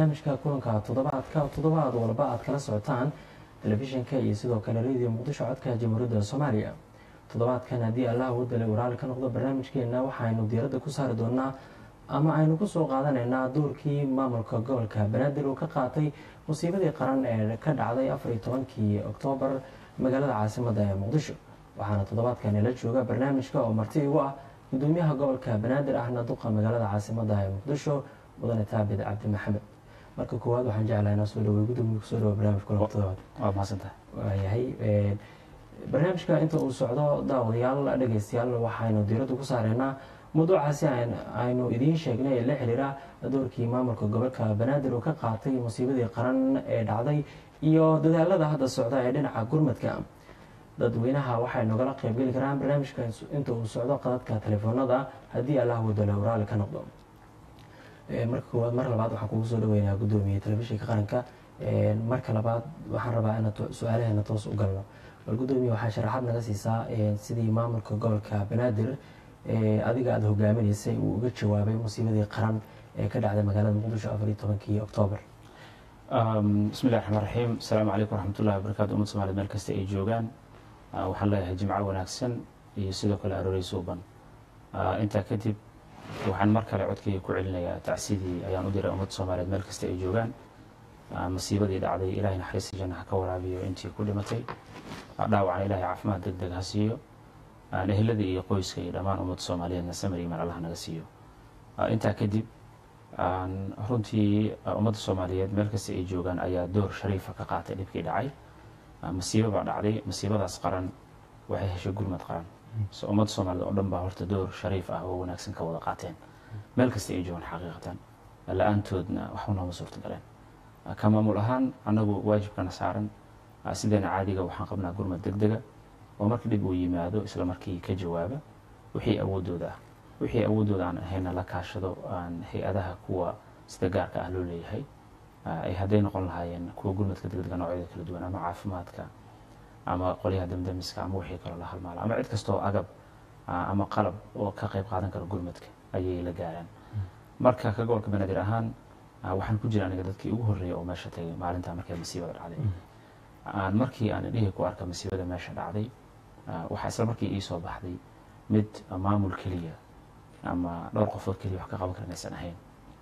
barnaamijka kulanka toddobaadka toddobaad walba aad kala socotaan telefishinka iyo sidoo kale radio muqdisho codka jamhuuriyadda soomaaliya toddobaadkan haddii allah wadale waraali ka noqdo barnaamijkeena waxaynu diiradda ku saari doonaa ama aynu kusoo qaadanaynaa doorkii maamulka gobolka banaadir uu ka qaatay musiibadii qaran ee ka dhacday afariyo tobankii oktoobar magaalada caasimadda ee muqdisho waxaana toddobaadkan ila jooga barnaamijka oo marti igu ah gudoomiyaha gobolka banaadir ahna duqa magaalada caasimadda ee muqdisho mudane taabid cabdi maxamed marka koowaad waxaan jeclahay inaan soo dhawey gudoomiya kusoo dhawo barnaamij kulanka toddobaad waa mahadsantahay waayahay barnaamijka inta uu socdo daawadayaal dhegeystayaal waxaynu diiradda ku saareynaa mawduucaasi aynu idiin sheegnay ee la xiriira doorkii maamulka gobolka banaadir uu ka qaatay musiibadii qaran ee dhacday iyo dadaalada hadda socda ee dhinaca gurmadka dadweynaha waxay nogala qeybgeli karaan barnaamijka inta uu socdo qadadka telefoonada haddii allah wadalo waraali ka noqdo marka koowaad mar labaad waxaan kugu soo dhaweynayaa gudoomiye telefishinka qaranka marka labaad waxaan rabaa inaan su-aalaheena toos u galno bal gudoomiye waxaa sharaxaad naga siisaa sidii maamulka gobolka banaadir adiga aada hogaaminaysay uu uga jawaabay musiibadii qaran ee ka dhacday magaalada muqdisho afariyo tobankii oktoobar bismi llahi raxmaan raxiim asalaamu calaykum waraxmatullahi wabarakatu umad somaliyed meel kasta ay joogaan waxaan leeyahay jimco wanaagsan iyo sidoo kale aroorey suuban intaa kadib waxaan mar kale codkayga ku celinayaa tacsidii ayaan u diray ummadda soomaaliyeed meel kasta ay joogaan masiibadii dhacday ilahay naxariista janna ha ka waraabiyo intii ku dhimatay dhaawacna ilahay caafimaad deg deg ha siiyo eheladii iyo qoyska iyo dhammaan ummadda soomaaliyeedna samir iman allah naga siiyo intaa kadib runtii ummadda soomaaliyeed meel kasta ay joogaan ayaa door shariifa ka qaatay dhibkii dhacay masiibo baa dhacday masiibadaas qaran waxay heshay gurmad qaran so ummadda soomaaliyed oo dhan baa horta door shariif ah oo wanaagsan ka wada qaateen meel kasta ay joogaan xaqiiqatan la-aantoodna waxba nooma suurta galeen ka maamul ahaan annagu waajibkana saaran sideena caadiga waxaan qabnaa gurmad deg dega oo marka dhib uu yimaado isla markii ka jawaaba wixii awoodooda ah wixii awoodooda aan ahayna la kaashado aan hay-adaha kuwa sida gaarka ah loo leeyahay ay hadday noqon lahaayeen kuwa gurmadka degdega noocyada kala duwan ama caafimaadka ama qolyaha damdamiska ama wixii kaloo la halmaalo ama cid kastoo agab ama qalab oo ka qayb qaadan kara gurmadka ayay la gaaraan marka ka gobolka banaadir ahaan waxaan ku jira aniga dadkii ugu horreeya oo meesha tagay maalintaa markay masiibada dhacday markii aan indhihii ku arka masiibada meesha dhacday waxaa isla markii ii soo baxday mid maamul keliya ama dhowr qofood keliya wax ka qaban karan aysan ahayn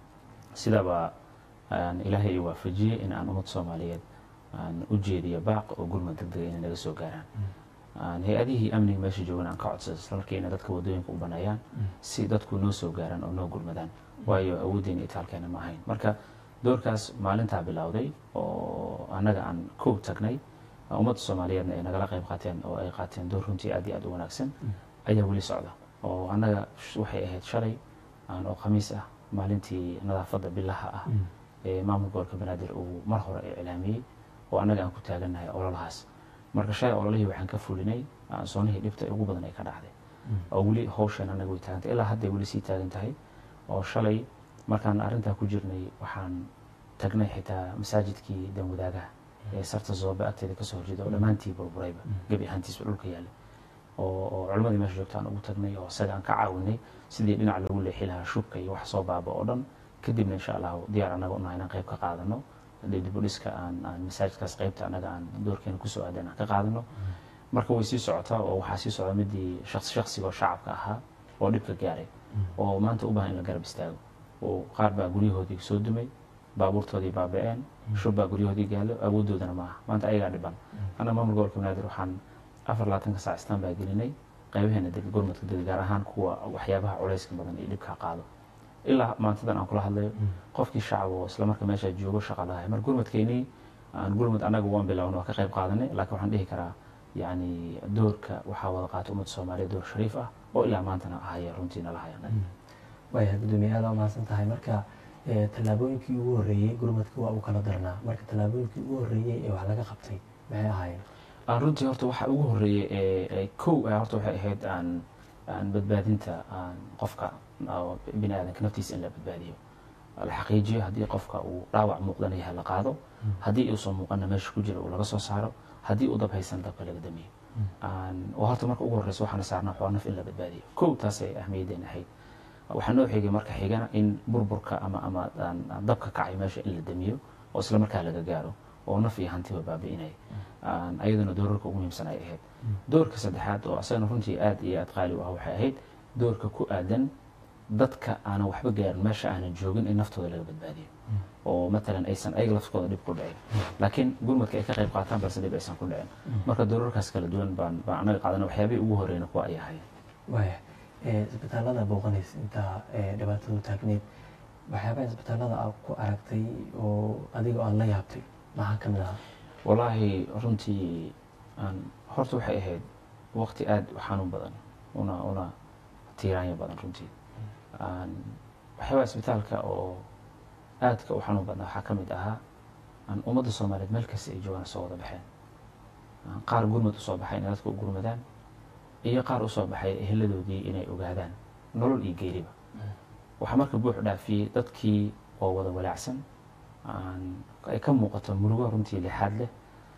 sidaba ilaahay ii waafajiyey in aan ummad soomaaliyeed aan u jeediyo baaq oo gurmad deg dega inay naga soo gaaraan hay-adihii amniga meesha joogan aan ka codsada isla markii inay dadka waddooyinka u baneeyaan si dadku noo soo gaaraan oo noo gurmadaan waayo awooddeena itaalkeena ma ahayn marka doorkaas maalintaa bilowday oo annaga aan kow tagnay ummadda soomaaliyeedna ay nagala qayb qaateen oo ay qaateen door runtii aad iyo aad u wanaagsan ayaa weli socda oo annaga waxay ahayd shalay oo khamiis ah maalintii nadaafadda bilaha ah ee maamul gobolka banaadir uu mar hore iclaamiyey oo annaga aan ku taagannahay ololahaas marka shalay ololihii waxaan ka fulinay soonihii dhibta ugu badan ay ka dhacday oo weli hawshan annaga way taagantay ilaa hadday weli sii taagan tahay oo shalay markaan arrintaa ku jirnay waxaan tagnay xitaa masaajidkii danwadaagaha ee sarta zoobe agteeda kasoo horjeeda oo dhammaantii burburayba gebi ahaantiisba dhulka yaallay oo culimadii meesha joogta aan ugu tagnay oo isaga aan ka caawinay sidii dhinac loogu leexi lahaa shubka iyo wax soo baaba oo dhan kadibna insha allahu diyaar annaga unahay inaan qayb ka qaadano dibudhiska aan aan masaajidkaas qaybta annaga aan doorkeena kusoo aadan aan ka qaadano marka way sii socotaa oo waxaa sii socda midii shaqsi shaqsiga oo shacabka ahaa oo dhibka gaaray oo maanta u baahan in la garab istaago oo qaar baa guryahoodii soo dumay baabuurtoodii baaba-een shub baa guryahoodii gaalo awoodoodana maaha maanta ayagaa dhiban annaga maamul gobolka banaadir waxaan afar labaatanka saac istaan baa gelinay qaybaheena deg gurmadka deg gaar ahaan kuwa waxyaabaha culayska badan iyo dhibka qaado ilaa maantadan aan kula hadlayo qofkii shacab oo isla marka meesha joogo shaqa lahay mar gurmadkeynii aan gurmad annaga waan bilowna waa ka qayb qaadanay laakiin waxaan dhihi karaa yacni doorka waxaa wada qaata ummadda soomaaliyeed door shariif ah oo ilaa maantana ahaya runtii nala haya waaya gudoomiye aada umahadsan tahay marka tallaabooyinkii ugu horreeyey gurmadka waa u kala darnaa marka tallaabooyinkii ugu horreeyey ee wax laga qabtay maxay ahaayeen runtii horta waxa ugu horreeyey ee kow horta waxay ahayd aan aan badbaadinta aan qofka bini aadanka naftiisa in la badbaadiyo la xaqiijiyo haddii qofka uu dhaawac muuqdana yahay la qaado haddii uusan muuqana meesha ku jira uu laga soo saaro haddii uu dab haysan dabka laga damiyo waa horta marka ugu horreysa waxaana saarnaa waa naf in la badbaadiyo kow taasay ahmiyadeen ahayd waxaa noo xigay marka xigana in burburka ama ama aan- aan dabka kacay meesha in la damiyo oo isla markaa laga gaaro oo naf iyo hantiba baabi'inaya Aan ayadana doorarka ugu muhiimsan ay ahayd doorka saddexaad oo asagana runtii aad iyo aad qaali u ah waxay ahayd doorka ku aadan dadka aanan waxba gaarin meesha aanan joogin in naftooda laga badbaadiyo oo matalan aysan ayaga laftkooda dhib ku dhicin laakiin gurmadka ay ka qayb qaataan balse dhib aysan ku dhicin marka doorarkaas kala duwan baan baan anaga qaadana waxyaabihii ugu horeyna kuwa ay ahayd waaya ee, isbitaalada booqanaysa intaa ee, dhibaatadu taagneed waxyaabaha isbitaalada aad ku aragtay oo adiga aad la yaabtay maxaa ka mid ahaa walaahi runtii aan horta waxay ahayd waqti aad u xanuun badan una una tiiraanya badan runtii aan waxyaabaha isbitaalka oo aadka u xanuun badnaa waxaa ka mid ahaa aan ummadda soomaaliyeed meel kasta ay joogaan soo wada baxeen Aan qaar gurmad usoo baxay inay dadka u gurmadaan iyo qaar usoo baxay eheladoodii inay ogaadaan nolol iyo geeriba waxaa marka buux dhaafiyey dadkii oo wada walaacsan aan ay ka muuqato murugo runtii lixaad leh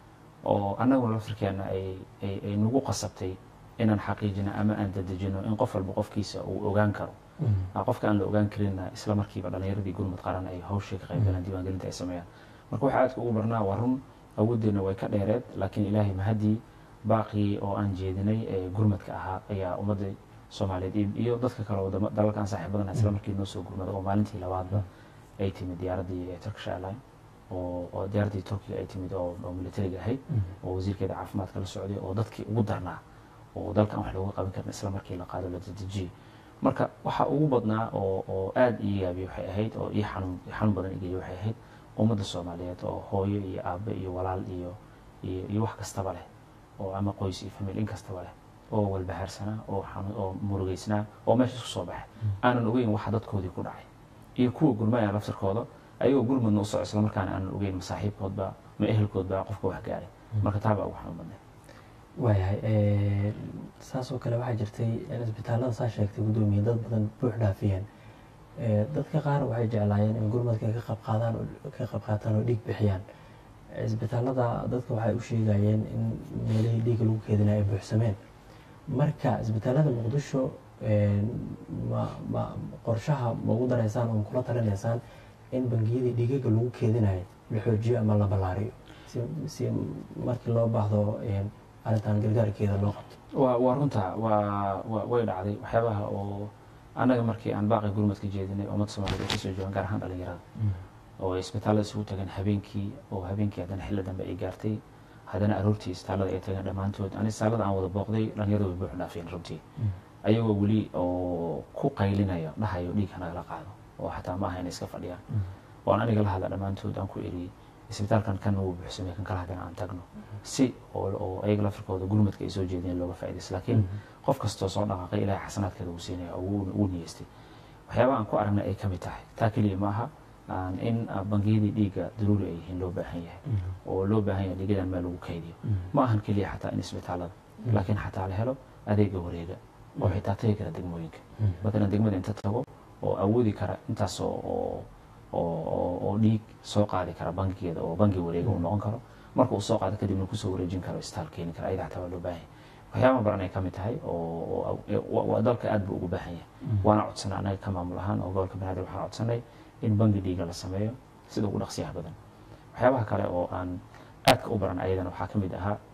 oo annaguna laftirkeena ay ay ay nagu qasabtay inaan xaqiijino ama aan dadejino in qof walba qofkiisa uu ogaan karo Ah, qofka aan la ogaan karinna isla markiiba dhalinyaradii gurmud qaran ay hawshii ka qayb galaan diiwaangelinta ay sameeyaan marka waxaa aadka ugu barnaa waa run awooddeena way ka dheereed laakiin ilaahay mahadii baaqii oo aan jeedinay ee gurmadka ahaa ayaa ummadda soomaaliyeed iyo- iyo dadka kale wadamo dalalka aan saaxiibadana isla markii noo soo gurmada oo maalintii labaadba ay timid diyaaraddii ee turkish airline oo oo diyaaraddii turkiga ay timid oo oo militariga ahayd oo wasiirkeeda caafimaadka la socday oo dadkii ugu darnaa oo dalkan wax looga qaban karin isla markii la qaado la dedejiyey marka waxa ugu badnaa oo oo aad ii yaabiyey waxay ahayd oo ii xanuun xanuun badan igeeyey waxay ahayd ummadda soomaaliyeed oo hooyo iyo aabe iyo walaal iyo iyo iyo wax kastaba leh oo ama qoys iyo famil in kastaba leh oo walbahaarsanaa oo xanu oo murugeysnaa oo meesha isku soo baxay aanan ogeyn waxa dadkoodii ku dhacay iyo kuwa gurmaya laftirkooda ayagoo gurmadna u soco isla markaana aanan ogeyn masaaxiibkoodba ma ehelkoodba qofka wax gaaray marka taa baa ugu xanuun badnay waayahay ee, saas oo kale waxaa jirtay in isbitaalada saa sheegtay guddoomiye dad badan buux dhaafiyeen Ee, dadka qaar waxay jeclaayeen in gurmadka ay ka qayb qaadaan oo- ka qayb qaataan oo dhiig bixiyaan isbitaalada dadka waxay u sheegayeen in meelihii dhiigga lagu keedinaya ay buuxsameen marka isbitaalada muqdisho ee, ma ma qorshaha ma ugu daraysaan oo ma kula talinaysaan in bangiyadii dhiigaga lagu keedinayo la xoojiyo ama la ballaariyo si si markii loo baahdo ee, arrintan gargaarkeeda loo qabto waa waa runta waa waa- way dhacday waxyaabaha oo annaga markii aan baaqi gurmadka jeedinay ummadda soomaaliyeed ay kasoo joogaan gaar ahaan dhalinyarada oo ay isbitaallada isugu tageen habeenkii oo habeenkii haddana xilli dambe ay gaartay haddana aroortii isbitaallada ay tageen dhammaantood ani isbitaallada aan wada booqday dhalinyarada way buux dhaafeen runtii ayagoo weli oo ku qaylinaya dhahayo dhiig hanagala qaado oo xataa ma aha inay iska fadhiyaan oo aan aniga la hadla dhammaantood aan ku eri isbitaalkan kan uu buuxsamay kan kala haddana aan tagno si oo oo ayaga lafirkooda gurmadka ay soo jeedeen looga faa'iidaysto laakiin qof kastoo soo dhaqaaqay ilaahay xasanaadkeeda uu siinaya oo uu- uu niyeystay waxyaabaha aan ku aragnay ay ka mid tahay taa keliya ma aha aan in ah, bangiyadii dhiigga daruuri ay yihiin loo baahan yahay oo loo baahan yahay dhiigadan meel lagu kaydiyo ma ahan keliya xataa in isbitaalada laakiin xataa la helo adeega wareega oo xitaa tagi kara degmooyinka matalan degmada inta tago oo awoodi kara intaas oo oo oo- oo oo dhiig soo qaadi kara bangigeeda oo bangi wareega uu noqon karo marka uu soo qaado kadibna kusoo wareejin karo istaal keeni kara ayada xataa waa loo baahan yahay waxyaabaha baran ay ka mid tahay oo oo- oo- waa dalka aad buu ugu baahan yahay waana codsanay anaga ka maamul ahaan oo gobolka banaadir waxaan codsanay in bangi dhiiga la sameeyo sida ugu dhaqsiyaha badan waxyaabaha kale oo aan aadka u baran ayadana waxaa ka mid ahaa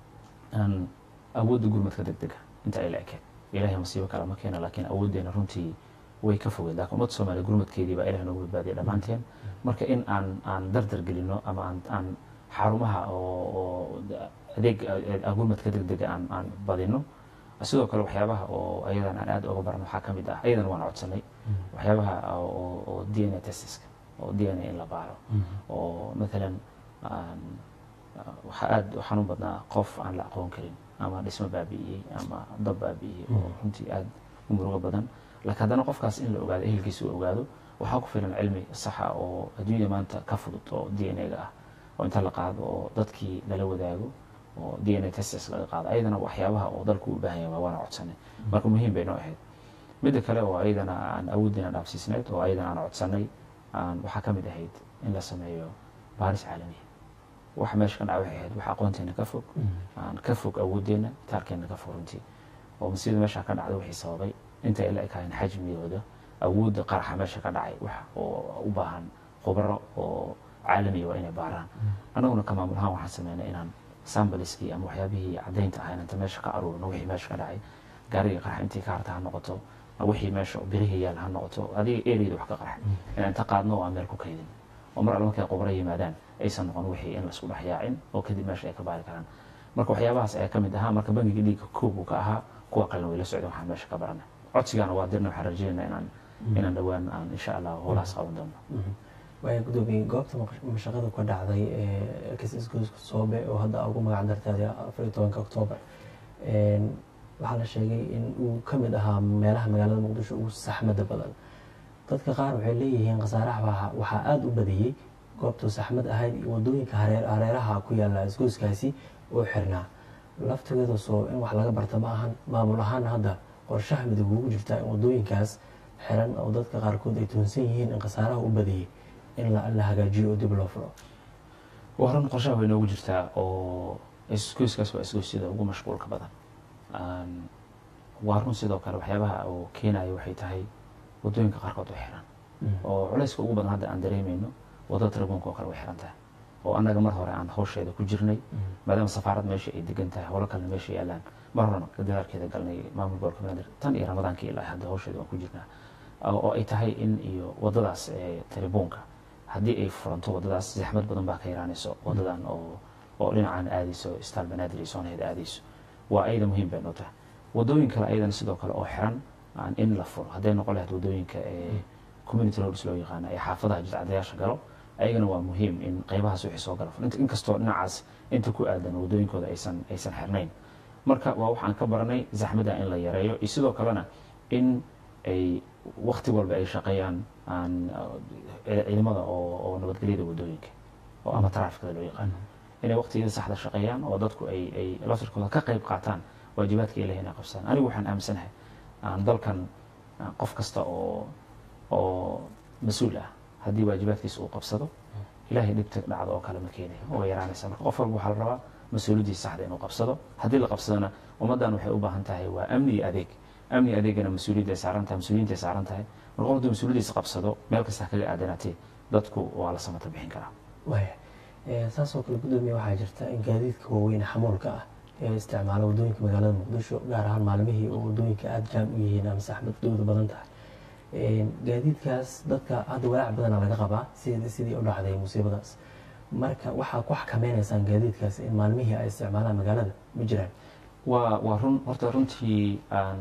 aan awoodda gurmadka degdega inta ay la ekeen ilaahay masiibo kale ma keena laakiin awooddeena runtii way ka fogeed laakiin ummadda soomaaliya gurmadkeedii baa ilaah noogu badbaadiyay dhammaanteen marka in aan aan dardar gelino ama aan aan xarumaha oo oo adeeg a- gurmadka degdega aan aan badino sidoo kale waxyaabaha oo ayadan aan aad uga baran waxaa ka mid ah ayadan waan codsanay waxyaabaha oo oo d n a testiska oo d n a in la baaro oo matalan aan waxaa aada u xanuun badnaa qof aan la aqoon karin ama dhismo baabi'iyey ama dab baabi'iyey oo runtii aada u murugo badan laakiin haddana qofkaas in la ogaado ehelkiisa uu ogaado waxaa ku filan cilmi saxa oo adduunyada maanta ka fudud oo d n a-ga ah oo inta la qaado oo dadkii lala wadaago oo d n a testes laga qaado ayadana waxyaabaha oo dalku u baahan yahay waana codsanay marka muhiim bay noo ahayd midda kale oo ayadana aan awooddeena dhaafsiisnayd oo ayadana aan codsanay aan waxaa ka mid ahayd in la sameeyo baaris caalamiya waxa meesha ka dhaca waxay ahayd wax aqoonteena ka fog aan ka fog awooddeena itaalkeena ka fog runtii oo masiibada meesha ka dhacda wixii sababay intay ila ekaayeen xajmigooda awoodda qaraxa meesha ka dhacay wax oo u baahan khubaro oo caalamiya waa inay baaraan annaguna ka maamul ahaan waxaan sameynay inaan sambaliskii ama waxyaabihii caddaynta ahayn inta meesha ka aruurino wixii meesha ka dhacay gaariga qarax intii ka harta ha noqoto wixii meesha birihii yaal ha noqoto adiga ereyda wax ka qarax inaan inta qaadno oo aan meel ku kaydin oo mar alle markay khubaro yimaadaan aysan noqon wixii in laisku dhex yaacin oo kadib meesha ay ka baari karaan marka waxyaabahaas ayaa ka mid ahaa marka bangiga dhiigga koob uu ka ahaa kuwa kalena way la socdeen waxaan meesha ka baranay codsigaana waa dirna waxaan rajeynaa inaan inaan dhowaan aan insha allah howlahaas qaban doono waaya gudoomiye goobta mashaqada ka dhacday ee kasisgoyska soobe oo hadda ugu magac dartay afar iyo tobanka oktoobar waxaa la sheegay in uu ka mid ahaa meelaha magaalada muqdisho ugu saxmada badan dadka qaar waxay leeyihiin khasaaraha waxaa aada u badiyey goobtuu saxmad ahayd iyo wadooyinka hareeraha ku yaala isgoyskaasi oo xirnaa laftigeeda soo in wax laga barta ma ahan maamul ahaan hadda qorshaha midoob ugu jirtaa in wadooyinkaas xiran oo dadka qaarkood ay tuunsan yihiin in khasaaraha u badiyey in la hagaajiyo oo dib loo furo waa run qorshaha way noogu jirtaa oo isgoyskaas waa isgoysyada ugu mashquulka badan waa run sidoo kale waxyaabaha uu keenayo waxay tahay wadooyinka qaarkood way xiran oo culayska ugu badan hadda aan dareemayno wadada tarabuunka oo kale way xiran tahay oo annaga mar hore aan hawsheeda ku jirnay maadaama safaarad meesha ay degan tahay howlo kalena meesha yaalaan mar horena dadaalkeeda galnay maamul gobolka banaadir tan iyo ramadaankii ilaa hadda hawsheeda waan ku jirnaa oo ay tahay in iyo wadadaas tarabuunka haddii ay furanto wadadaas zaxmad badan baa ka yaraanayso wadadan oo oo dhinacan aadayso istaal banaadir iyo soonaheed aadayso waa ayada muhiim bay noo tahay wadooyin kale ayadana sidoo kale oo xiran in la furo hadday noqon lahayd wadooyinka ee community roads loo yaqaano ee xaafadaha jidcadayaasha galo ayagana waa muhiim in qaybahaas wixii soo gala inkastoo dhinacaas inta ku aadan wadooyinkooda aysan aysan xirnayn marka waa waxaan ka baranay zaxmadda in la yareeyo iyo sidoo kalena in ay wakti walba ay shaqeeyaan aan ciidamada oo oo nabadgelyada wadooyinka oo ama taraafikada loo yaqaano inay waktigeeda saxda shaqeeyaan oo dadku ay ay laftirkooda ka qayb qaataan waajibaadka ilahi inay qabsadaan anigu waxaan aaminsanahay aan dalkan qof kasta oo oo mas-uul ah haddii waajibaadkiisa uu qabsado ilahay dhibta dhacdo oo kale ma keenayo oo yaraanaysa marka qof walba waxaa la rabaa mas-uuliyaddiisa saxda inuu qabsado haddii la qabsadona ummaddan waxay u baahan tahay waa amni iyo adeeg amni iyo adeegana mas-uuliyadda ay saaran tahay mas-uuliyiinta ay saaran tahay marka qof hadduu mas-uuliyaddiisa qabsado meel kasta kaga aadanaatee dadku waa la samata bixin karaa waaya saasoo kale gudoomiye waxaa jirta in gaadiidka waaweyn xamuulka ah ee isticmaala wadooyinka magaalada muqdisho gaar ahaan maalmihii oo wadooyinka aada jaam u yihiin ama saxmadooda badan tahay gaadiidkaas dadka hadda walaac badana laga qabaa sid sidii u dhacday musiibadaas marka waxaa ku xakameynaysaan gaadiidkaas in maalmihii ay isticmaalaan magaalada ma jiraan waa waa run horta runtii aan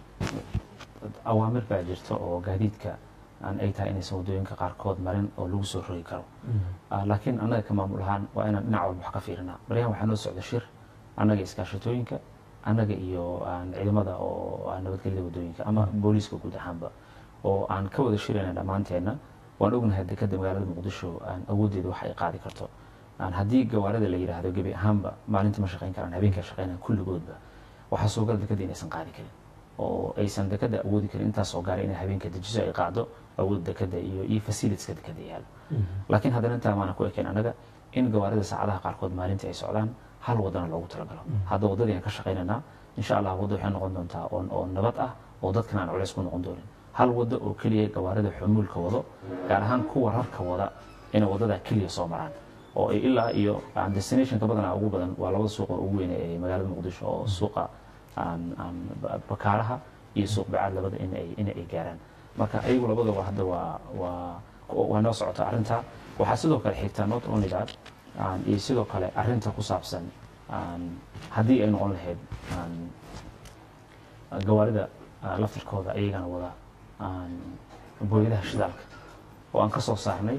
awaamir baa jirta oo gaadiidka aan ay tahay inaysan wadooyinka qaarkood marin oo lagu soo rogi karo laakiin annaga ka maamul ahaan waa inaan dhinac walba wax ka fiirinaa baryahan waxaa noo socda shir annaga iskaashatooyinka annaga iyo ciidamada oo nabadgelyada wadooyinka ama booliiska guud ahaanba oo aan ka wada shirayna dhammaanteenna waan ognahay dekada magaalada muqdisho aan awooddeeda wax ay qaadi karto haddii gawaarida la yidhaahdo gebi ahaanba maalintii ma shaqayn karaan habeenkaa shaqaynayan kulligoodba waxaa suugal dekada inaysan qaadi karin oo aysan dekada awoodi karin intaasoo gaara inay habeenka dejiso ay qaado awood dekada iyo iyo facilitieska dekada yaalo laakiin haddana intaa maana ku ekayn annaga in gawaarida saacadaha qaarkood maalintii ay socdaan hal wadana loogu talagalo hadda waddadii aan ka shaqaynaynaa insha allah wadda waxay noqon doontaa oo nabad ah oo dadkan aan culays ku noqon doonin hal waddo oo keliya gawaarida xumuulka wado gaar ahaan kuwa rarka wada inay waddadaa keliya soo maraan oo ay ilaa iyo destinationka badanaa ugu badan waa labada suuq oo ugu weyn ee magaalada muqdisho oo suuqa bakaaraha iyo suuq bacaad labada inay in ay gaaraan marka ayagu labadaba hadda waa waa waa noo socota arrinta waxaa sidoo kale xigtaa not only that iyo sidoo kale arrinta ku saabsan haddii ay noqon lahayd gawaarida laftirkooda ayagana wada booyadaha shidaalka oo aan ka soo saarnay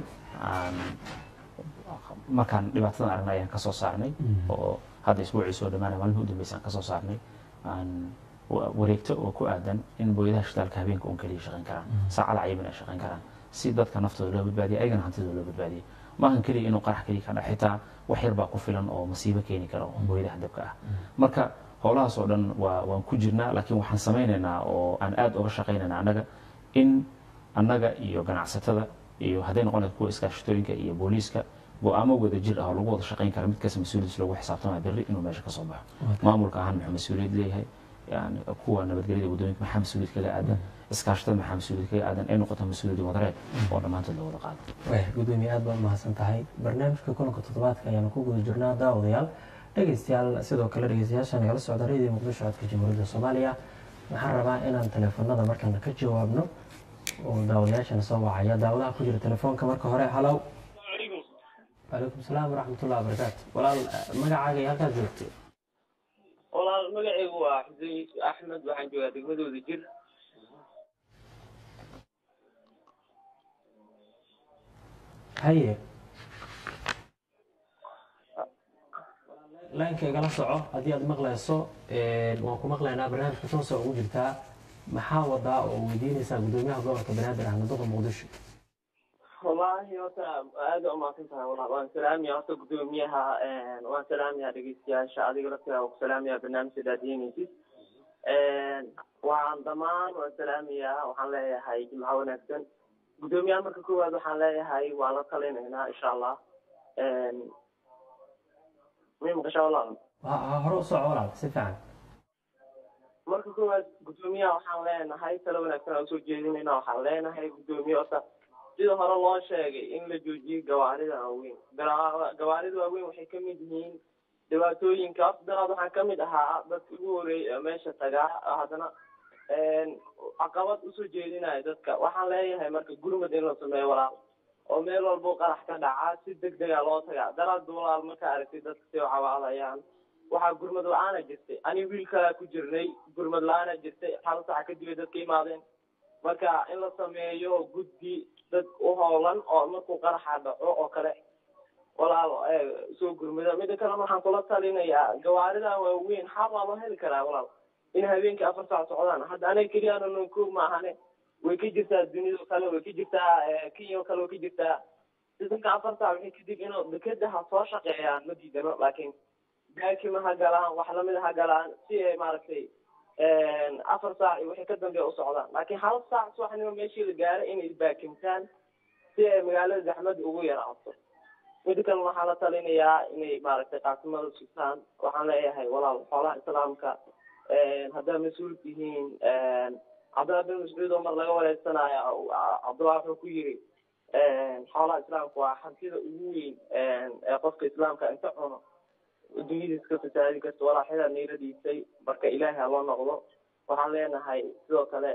markaan dhibaatadan aragnay ayaan ka soo saarnay oo hadda isbuucii soo dhamaanaya maalmihii u dambeysay aan ka soo saarnay wareegto oo ku aadan in booyadaha shidaalka habeenka un keliya shaqayn karaan saacada cayiman ay shaqayn karaan si dadka naftooda loo badbaadiya ayagana hantidooda loo badbaadiya maahan keliya inuu qarax keliya ka dhac xitaa wax yar baa ku filan oo masiibo keeni kara oo booyadaha dabka ah marka howlahaas oo dhan waa waan ku jirnaa laakiin waxaan samaynaynaa oo aan aada uga shaqaynaynaa annaga in annaga iyo ganacsatada iyo hadday noqon lahayd kuwa iskaashatooyinka iyo booliiska go-aamo wada jir ah oo lagu wada shaqayn kara mid kasta mas-uuliyadiis loogu xisaabtamaya berri inuu meesha ka soo baxo maamulka ahaan muxuu mas-uuliyad leeyahay yani kuwa nabadgelyada waddooyinka maxaa mas-uuliyad kaga aadan iskaashatada maxaa mas-uuliyad kaga aadan ay noqoto mas-uuliyad wadareed oo dhammaantood la wada qaado gudoomiye aad baad umahadsan tahay barnaamijka kulanka toddobaadka ayaanu ku guda jirnaa daawadayaal dhegeystayaal sidoo kale dhegeystayaasha nagala socda radio muqdisho codka jamhuuriyadda soomaaliya waxaan rabaa inaan teleefanada markaan ka jawaabno oo daawadayaashana soo wacaya daawadaha ku jira telefoonka marka hore halow calaykum salaam waraxmatullahi wabarakaatu walaal magacaaga iyo halkaad joogto walaal magacaygu waa xuseen yuusuf axmed waxaan joogaa degmadooda jir haye laynka igala soco haddii aad maqlayso waan ku maqlaynaa barnaamijka toosa ugu jirtaa maxaa wadaa oo weydiinaysaa gudoomiyaha gobolka banaadir ahmed duqa muqdisho wallaahi horta aada umaasan tahay walaal waan salaamaya horta gudoomiyaha waan salaamaya dhegeystayaasha adiga laftigaa waan ku salaamaya barnaamijka daadiinaysid waan dhamaan waan salaamayaa waxaan leeyahay jimco wanaagsan gudoomiyaha marka koowaad waxaan leeyahay waan la talinaynaa insha allah may maqashaa walaal ha hore u soco walaal si fiican marka koowaad gudoomiyaha waxaan leenahay talo wanaagsan aan usoo jeedinayna waxaan leenahay gudoomiye horta sida hore loo sheegay in la joojiyo gawaarida waaweyn gawaarida waaweyn waxay kamid yihiin dhibaatooyinka horta daraad waxaan kamid ahaa dadka ugu horeeyay meesha tagaa haddana caqabad usoo jeedinayo dadka waxaan leeyahay marka gurmad in la sameeyo walaal oo meel walbo qarax ka dhaca si deg dega loo tagaa daraad walaal markaa aragtay dadka si u cabaadayaan waxaa gurmad la-aana jirtay ani wiil kalaa ku jirnay gurmad la-aana jirtay hal sac kadib ay dadka imaadeen marka in la sameeyo guddi dad u howlan oo markuu qaraxa dhaco oo kale walaal soo gurmada mida kale waxaan kula talinayaa gawaarida waaweyn xaq waa loo heli karaa walaal in habeenkii afar saac socdaan hadda anaga keliyaana nonkoog maahane way ka jirtaa dunida kale way ka jirtaa kenya kale way ka jirtaa sidanka afar saac waxay kadib inuu dekeda ha soo shaqeeyaan ma diidano laakiin baakima ha galaan wax lamida ha galaan si ay maaragtay afar saac iyo wixii ka dambeeya u socdaan laakiin hal saac subaxnimo meeshii la gaaray inay baakimtaan si ay magaalada zaxmada ugu yaraato mida kale waxaa la talinayaa inay maaragtay qaasimada sugtaan waxaan leeyahay walaal xoolaha islaamka haddaa mas-uul tihiin cabdillah bin mascuud oo mar laga wareegsanayo cabdullah wuxuu ku yiri xoolaha islaamka waa hantida ugu weyn ee qofka islaamka inta cuno dunyadiis ka fasaadi karta walaaxyadaa niila dhiisay marka ilaahay ha loo noqdo waxaan leenahay sidoo kale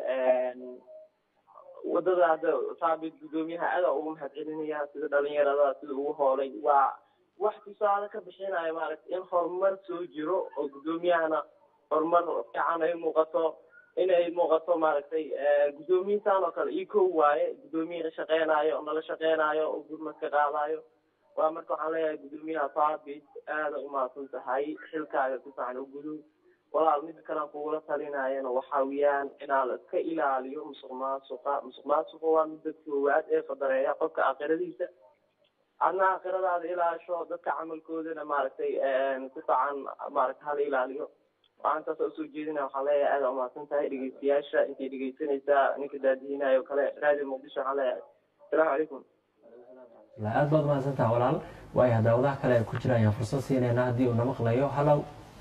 wadada hadda saabit gudoomiyaha aada ugu mahad celinaya sida dhalinyarada sida ugu hoolay waa wax tusaale ka bixinayo maaragtay in horumar soo jiro oo gudoomiyahana horumar fiican ay muuqato inay muuqato maaragtay guddoomiyiintan oo kale io kow waaye guddoomiye shaqeynaayo oo nala shaqeynaayo oo gurmad ka qaadayo waa marka waxaan leeyahay guddoomiyaha saabit aada umahadsan tahay xilkaaga si fiican u gudo walaal mida kalean kugula talinayana waxa weeyaan inaa la iska ilaaliyo musuq maasuqa musuq maasuqa waa midda koowaad ee fadareeya qofka aakhiradiisa adna aakhiradaada ilaasho dadka camalkoodana maaragtay si fiican maaragtay hala ilaaliyo waxaan taas usoo jeedinaya waxaan leeyahay aada umahadsan tahay dhegeystayaasha intay dhegeysanaysaa ninka daadihinaayo o kale radio muqdisho waxaan leeyahay asalaamu calaykum aad baad umahadsan taha walaal waayo daawadaha kale ay ku jiraan ayaan fursad siinayna haddii uu na maqlayo hallow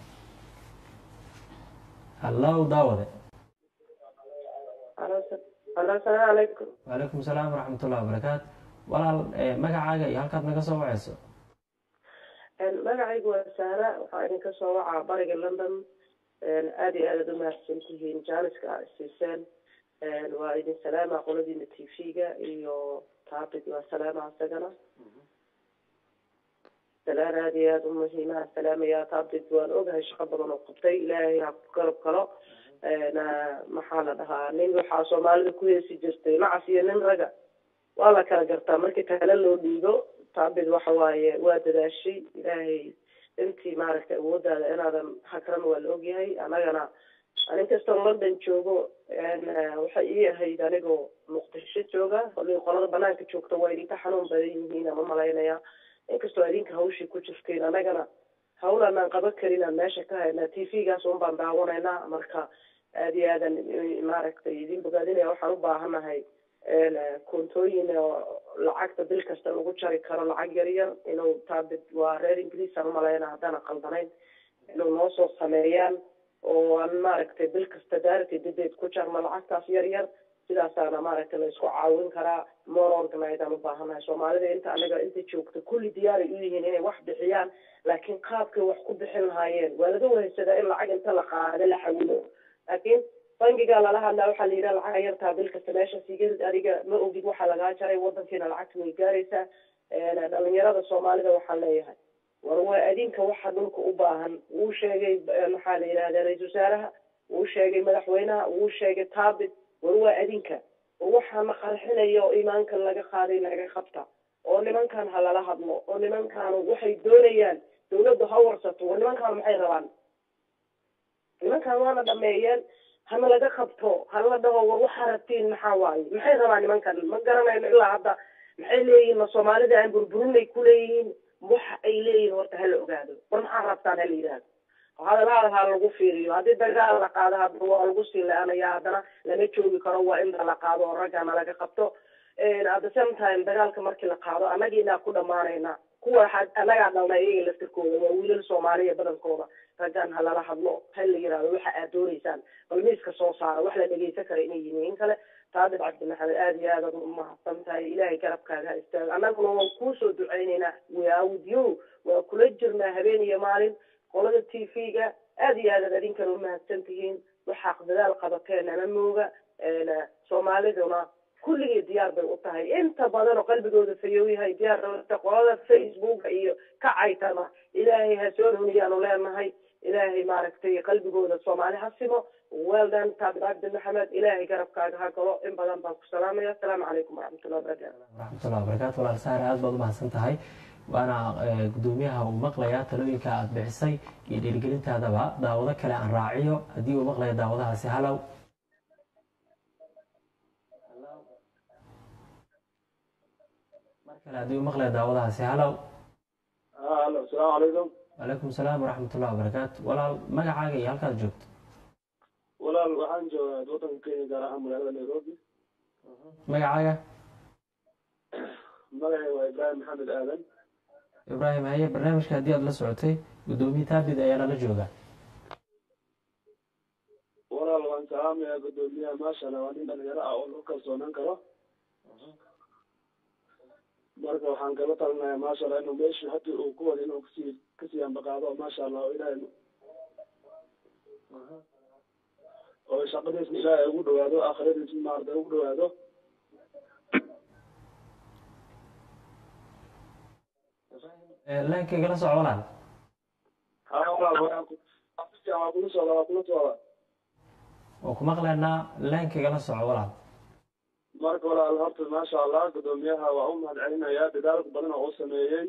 hallow daawade alo asalaamu calaykum wacalaykum salaam waraxmatullahi wabarakaatu walaal magacaaga iyo halkaad naga soo wacayso magacaygu waa saara waxaa idinka soo wacaa bariga london aada iyo aad aad umahadsan tihiin jaaniska a siiseen waa idin salaama qoladiina t v-ga iyo taabid waa salaama isagana salaan aada iyo aada umuhiimaha salaamaya taabid waan ogahay shaqo badan oo qabtay ilaahay ha ku garab galo maxaa la dhahaa nin waxaa soomaalida ku heesi jirtay macas iyo nin raga waa la kala gartaa markii kale loo dhiibo taabid waxa waaye waa dadaashay ilaahay intii maaragtay awoodaada inaadan hakran waa la ogyahay anagana aninkastoo london joogo waxay ii ahayd anigoo muqdisho jooga qolada banaanka joogta waa idinka xanuun badan yihiin ama malaynaya inkastoo idinka hawshii ku jirteen anagana hawl aanaan qaban karin aan meesha ka haynaa t v-gaas un baan daawanaynaa marka aada iyo aadan maaragtay idin bogaadinaya waxaan u baahanahay koontooyin oo lacagta bil kasta lagu jari karo lacag yar yar inuu taabid waa reer ingiriisaan umalayna haddana qaldanayn inuu noo soo sameeyaan oo aan maaragtay bil kasta daarati dadeed ku jarno lacagtaas yar yar sidaasaana maaragtay la isku caawin karaa more organize aan u baahanahay soomaalida inta anaga inta joogta kulli diyaaray u yihiin inay wax bixiyaan laakiin qaabkay wax ku bixin lahaayeen waa laga wahaysadaa in lacag inta la qaado la xawilo laakiin bangigaa lala hadlaa waxaa la yidhaha lacag yartaa bil kasta meesha sigeed adiga ma ogid waxaa lagaa jaray wadankiina lacagta way gaaraysaa dhalinyarada soomaalida waxaan leeyahay war waa adinka waxa dhulka u baahan wuu sheegay maxaa la yidhahda ra-isul wasaaraha wuu sheegay madaxweynaha wuu sheegay taabit war waa adinka oo waxaana qarxinaya oo iimaanka laga qaaday naga qabta oo nimankan ha lala hadlo oo nimankan waxay doonayaan dawladdu ha warsato war nimankan maxay rabaan nimankan waana dhameeyeen hana laga qabto hala dhaho war waxaa rabtiin maxaa waaye maxay rabaan nimankan ma garanayno ilaa hadda maxay leeyihiin ma soomaalida aan burburinay ku leeyihiin waxa ay leeyihiin horta hala ogaado war maxaa rabtaan hala yidhaahdo hadalaada ha lagu fiiriyo haddii dagaal la qaado hadda waa lagu sii le-anaya haddana lama joogi karo waa inta la qaado oo raggana laga qabto at the same time dagaalka markii la qaado annagiinaa ku dhamaanayna kuwa annagaa dhalna iyaga laftirkooda waa wiilal soomaaliya badankooda raggan ha lala hadlo ha la yidhaahdo waxa aad doonaysaan bal miiska soo saara wax la dhegeysan kara inay yihiin in kale taadib cabdi maxamed aada iyo aad aad umahadsan tahay ilaahay garabkaaga ha istaago annaguna waan kuusoo duceynaynaa waawudyo waa kula jirnaa habeen iyo maalin qolada t v-ga aada iyo aadaad adinkana umahadsan tihiin waxaa dadaal qabateen ama mooga soomaaliduna kulligii diyaar bay u tahay inta badan oo qalbigooda fayow yahay diyaar qolada facebooka iyo kacaytana ilaahay ha soo runiyaanu leenahay ilaahay maaragtay qalbigooda soomaali ha simo weldan taabid cabdi maxamed ilaahay garabkaaga ha galo in badan baan ku salaamaya asalaamu calaykum waraxmatullahi wabarakatu waraxmatullahi wabarakatu walaal saare aada baad umahadsan tahay waana gudoomiyaha uu maqlayaa talooyinka aada bixisay iyo dhiirigelintaadaba daawado kale aan raaciyo haddii uu maqlaya daawadahaasi halow mar kale haddii uu maqlaya daawadahaasi halow alo asalaamu calaykum wacalaykum salaam waraxmatullahi wabarakaatu walaal magacaaga iyo halkaad joogto walaal waxaan joogaa wadanka kenya gaar ahaan magaalada nairobi magacaaga magacay waa ibraahim maxamed aadan ibraahim haye barnaamijka haddii aada la socotay guddoomiye taabid ayaa nala jooga walaal waan salaamayaa guddoomiyaha maashala waa nin dhalinyaro ah oo lagu kalsoonaan karo marka waxaan kala talinayaa maashala inuu meeshu hadii uu ku wada inuu kasii kasii ambaqaado maasha allah oo ilaahay oo shaqadiisna ilaahay ugu dhawaado aakhiradiisna maarata ugu dhawaado leenka igala soco walaal ha walaal waa kula socda waa kula socda oo ku maqlaynaa leenka igala soco walaal marka walaal horta maasha allah guddoomiyaha waa u mahad celinayaa dadaalka badan oo uu sameeyey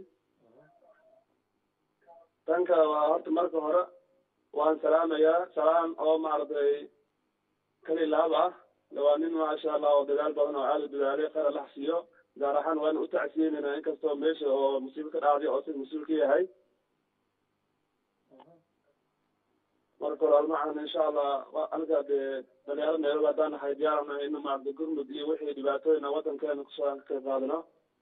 tan kale waa horta marka hore waan salaamayaa salaam oo maaragtay kali laab ah waa nin maasha allah oo dadaal badan oo aada u dadaalay khayr allah siiyo gaar ahaan waan u tacsiyeynayna inkastoo meesha oo musiibo ka dhacday oo sida mas-uul ka yahay marka walaal macana insha allah aniga dee dhalinyaro nairobi haddaan nahay diyaarana in maarata gurmud iyo wixii dhibaatooyina wadankeena kusoo aan ka qayb qaadano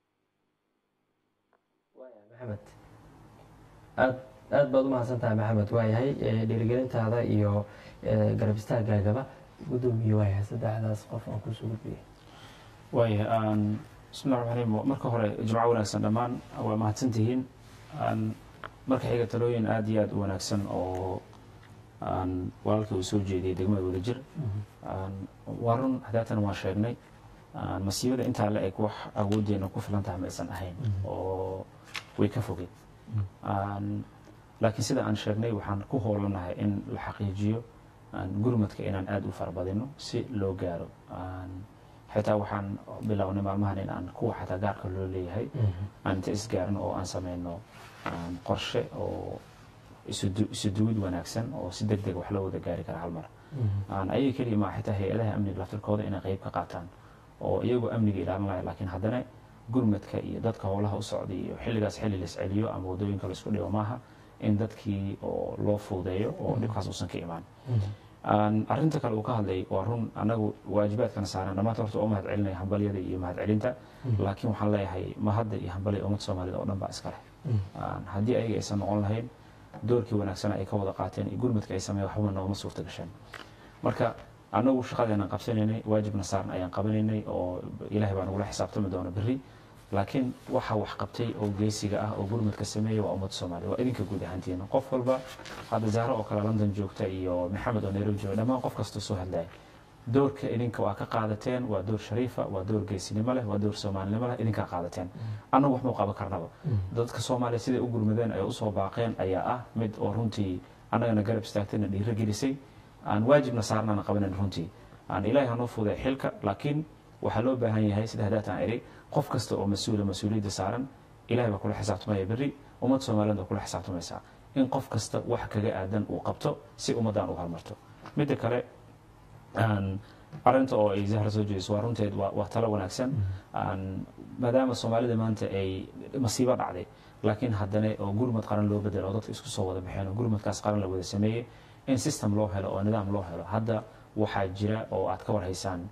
maxamed aad aad baad umahadsan tahay maxamed waayahay dhiirigelintaada iyo garab istaagaagaba guddoomiye waayahay saddexdaas qof aan kusoo gudbiyay waaya bismillahi raxmaan raxiim marka hore jimco wanaagsan dhammaan waa mahadsantihiin marka xiga talooyin aada iyo aada u wanaagsan oo walaalkii uu soo jeediyey degmada wadajir waa run hadaatan waan sheegnay masiibada intaa la eg wax awoodeena ku filan tahay ma aysan ahayn oo way ka fogeed laakiin sida aan sheegnay waxaan ku hoolanahay in la xaqiijiyo gurmadka inaan aada u farabadino si loo gaaro xitaa waxaan bilownay maalmahan in aan kuwa xataa gaarka loo leeyahay aan inta isgaarno oo aan sameyno qorshe oo isu duwid wanaagsan oo si deg deg wax loo wada gaari kara hal mar ayaga keliya maa xitaa hay-adaha amniga laftirkooda inay qeyb ka qaataan oo iyagoo amniga ilaalinaya laakiin haddana gurmadka iyo dadka howlaha u socday iyo xilligaas xilli la isceliyo ama wadooyinka la isku dhigo maaha in dadkii oo loo fuudeeyo oo dhibkaas uusan ka imaan arrinta kale uu ka hadlay waa run anagu waajibaadkana saaran dhammaanta horta oo mahad celinaya hambalyada iyo mahad celinta laakiin waxaan leeyahay mahadda iyo hambalya ummad soomaalida oo dhan baa iska leh haddii ayaga aysan noqon lahayn doorkii wanaagsan ay ka wada qaateen iyo gurmadka ay sameeyen waxba noogama suurta gasheen marka annagu shaqadeenan qabsanaynay waajibna saarna ayaan qabanaynay oo ilaahay baa nagula xisaabtami doona berri laakiin waxa wax qabtay oo geesiga ah oo gurmadka sameeya waa ummadda soomaaliya waa idinka guud ahaantiina qof walba hadda zahro oo kale london joogta iyo maxamed oo nairobi jooga dhammaan qof kasta soo hadlaya doorka idinka waa ka qaadateen waa door shariifa waa door geesinimo leh waa door soomaalinimo leh idinkaa qaadateen annagu wax mau qaban karnaba dadka soomaaliya siday u gurmadeen ay usoo baaqeen ayaa ah mid oo runtii annagana garab istaagtayna dhiiro gelisay aan waajibna saarnana qabanayn runtii aan ilaahay hanoo fuday xilka laakiin waxaa loo baahan yahay sida hadaataan idhi qof kasta oo mas-uula mas-uuliyadda saaran ilahay baa kula xisaabtamaya berri ummad soomaaliyeed baa kula xisaabtamaysaa in qof kasta wax kaga aadan uu qabto si ummaddan u horumarto midda kale arinta oo ay zahra soo jeediso waa runteed waa talo wanaagsan maadaama soomaalida maanta ay masiibo dhacday laakiin haddana oo gurmad qaran loo bedelo oo dadka isku soo wada baxeen oo gurmadkaas qaran la wada sameeyey in system loo helo oo nidaam loo helo hadda waxaa jira oo aad ka warhaysaan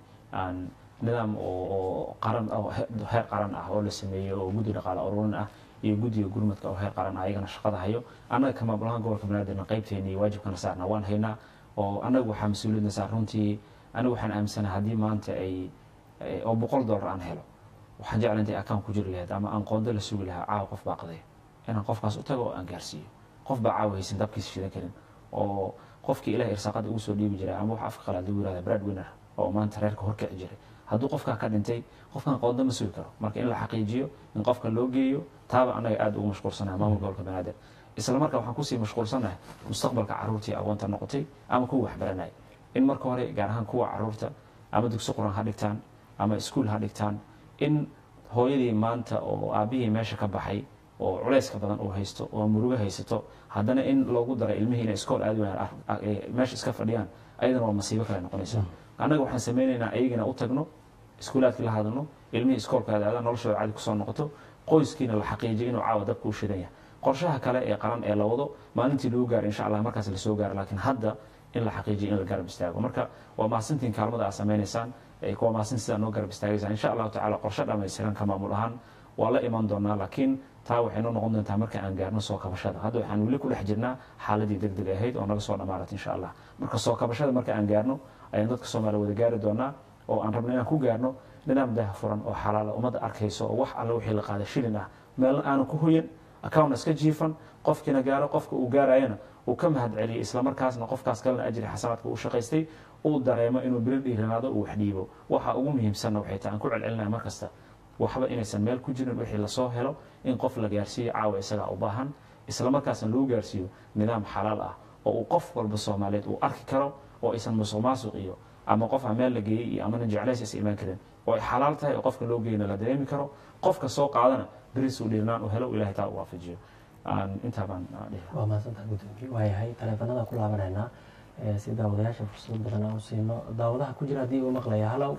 nidaam oo qaran heer qaran ah oo la sameeyey oo guddi dhaqaale ururin ah iyo guddiga gurmadka oo heer qaran ah ayagana shaqada hayo annaga ka maamulahaan gobolka banaadirna qaybteena iyo waajibkana saarna waan haynaa oo annaga waxaa mas-uuliyadna saar runtii anigu waxaan aaminsanaha haddii maanta ay oo boqol dollar aan helo waxaan jecla intay akaan ku jiri lahayd ama aan qoondo la sugi lahaa caawa qof baa qaday inaan qofkaas u tago oo aan gaarsiiyo qof baa caawa haysan dabkiisa shidan karin oo qofkii ilaah irsaaqada ugu soo dhiibi jiray ama wax afka qalaad lagu yirahda brad winner oo maanta reerka horkici jiray hadduu qofkaa ka dhintay qofkan qoondo ma sugi karo marka in la xaqiijiyo in qofka loo geeyo taaba annaga aada ugu mashquulsanaha maamulka gobolka banaadir isla markaa waxaan kusii mashquulsanahay mustaqbalka caruurtii agoonta noqotay ama kuwa waxbaranaya in marka hore gaar ahaan kuwa caruurta ama dugsi quran ha dhigtaan ama iskuol ha dhigtaan in hooyadii maanta oo aabihii meesha ka baxay oo culeyska badan uu haysto oo murugo haysato haddana in loogu daray ilmihii inay iskool aadi wayaan meesha iska fadhiyaan ayadana waa masiibo kale noqonaysa annaga waxaan sameynaynaa ayagina u tagno iskuulaadkii la hadalno ilmihii iskoolkaada aadaan noloshooda cadi kusoo noqoto qoyskiina la xaqiijiyo inuu caawa dabka u shidan yahay qorshaha kale ee qaran ee la wado maalintii lagu gaaro insha allah markaas lasoo gaaro laakiin hadda in la xaqiijiyo in la garab istaago marka waa mahadsantiin kaalmada aad sameynaysaan kuwa mahadsan sidaa noo garab istaagaysaan insha allahu tacala qorshe dhammaystiran ka maamul ahaan waa la iman doonaa laakiin taa waxay noo noqon doontaa marka aan gaarno soo kabashada hadda waxaan weli ku dhex jirnaa xaaladii deg deg ahayd oo naga soo dhamaarat insha allah marka soo kabashada marka aan gaarno ayaan dadka soomaaliya wada gaari doonaa oo aan rabno inaan ku gaarno nidaam daha furan oo xalaala ummadda arkayso oo wax alle wixii la qaada shilin ah meelna aanan ku hoyan account iska jiifan qofkiina gaaro qofka uu gaarayana uu ka mahad celiyay islamarkaasna qofkaas kalena ajri xasanaadka uu shaqaystay uu dareemo inuu biro dhiiranaado uu wax dhiibo waxa ugu muhiimsanna waxay tahay aan ku celcelinaya mar kasta waxba inaysan meel ku jirin wixii lasoo helo in qof la gaarsiiyo caawa isagaa u baahan islamarkaasna lagu gaarsiiyo nidaam xalaal ah oo uu qof walba soomaaliyeed uu arki karo oo aysan musuq maasuq iyo ama qof aan meel la geeyey iyo amana jeclays is imaan karin oo ay xalaal tahay oo qofka loo geyna la dareemi karo qofka soo qaadana beris uu dhiirnaan u helo ilahay taa u waafajiyo intaa baan dhihi waa mahadsantaha gudoomiye waayahay taleefanada ku laabanaynaa si daawadayaasha fursad badan aan u siino daawadaha ku jira haddii uu maqlaya halow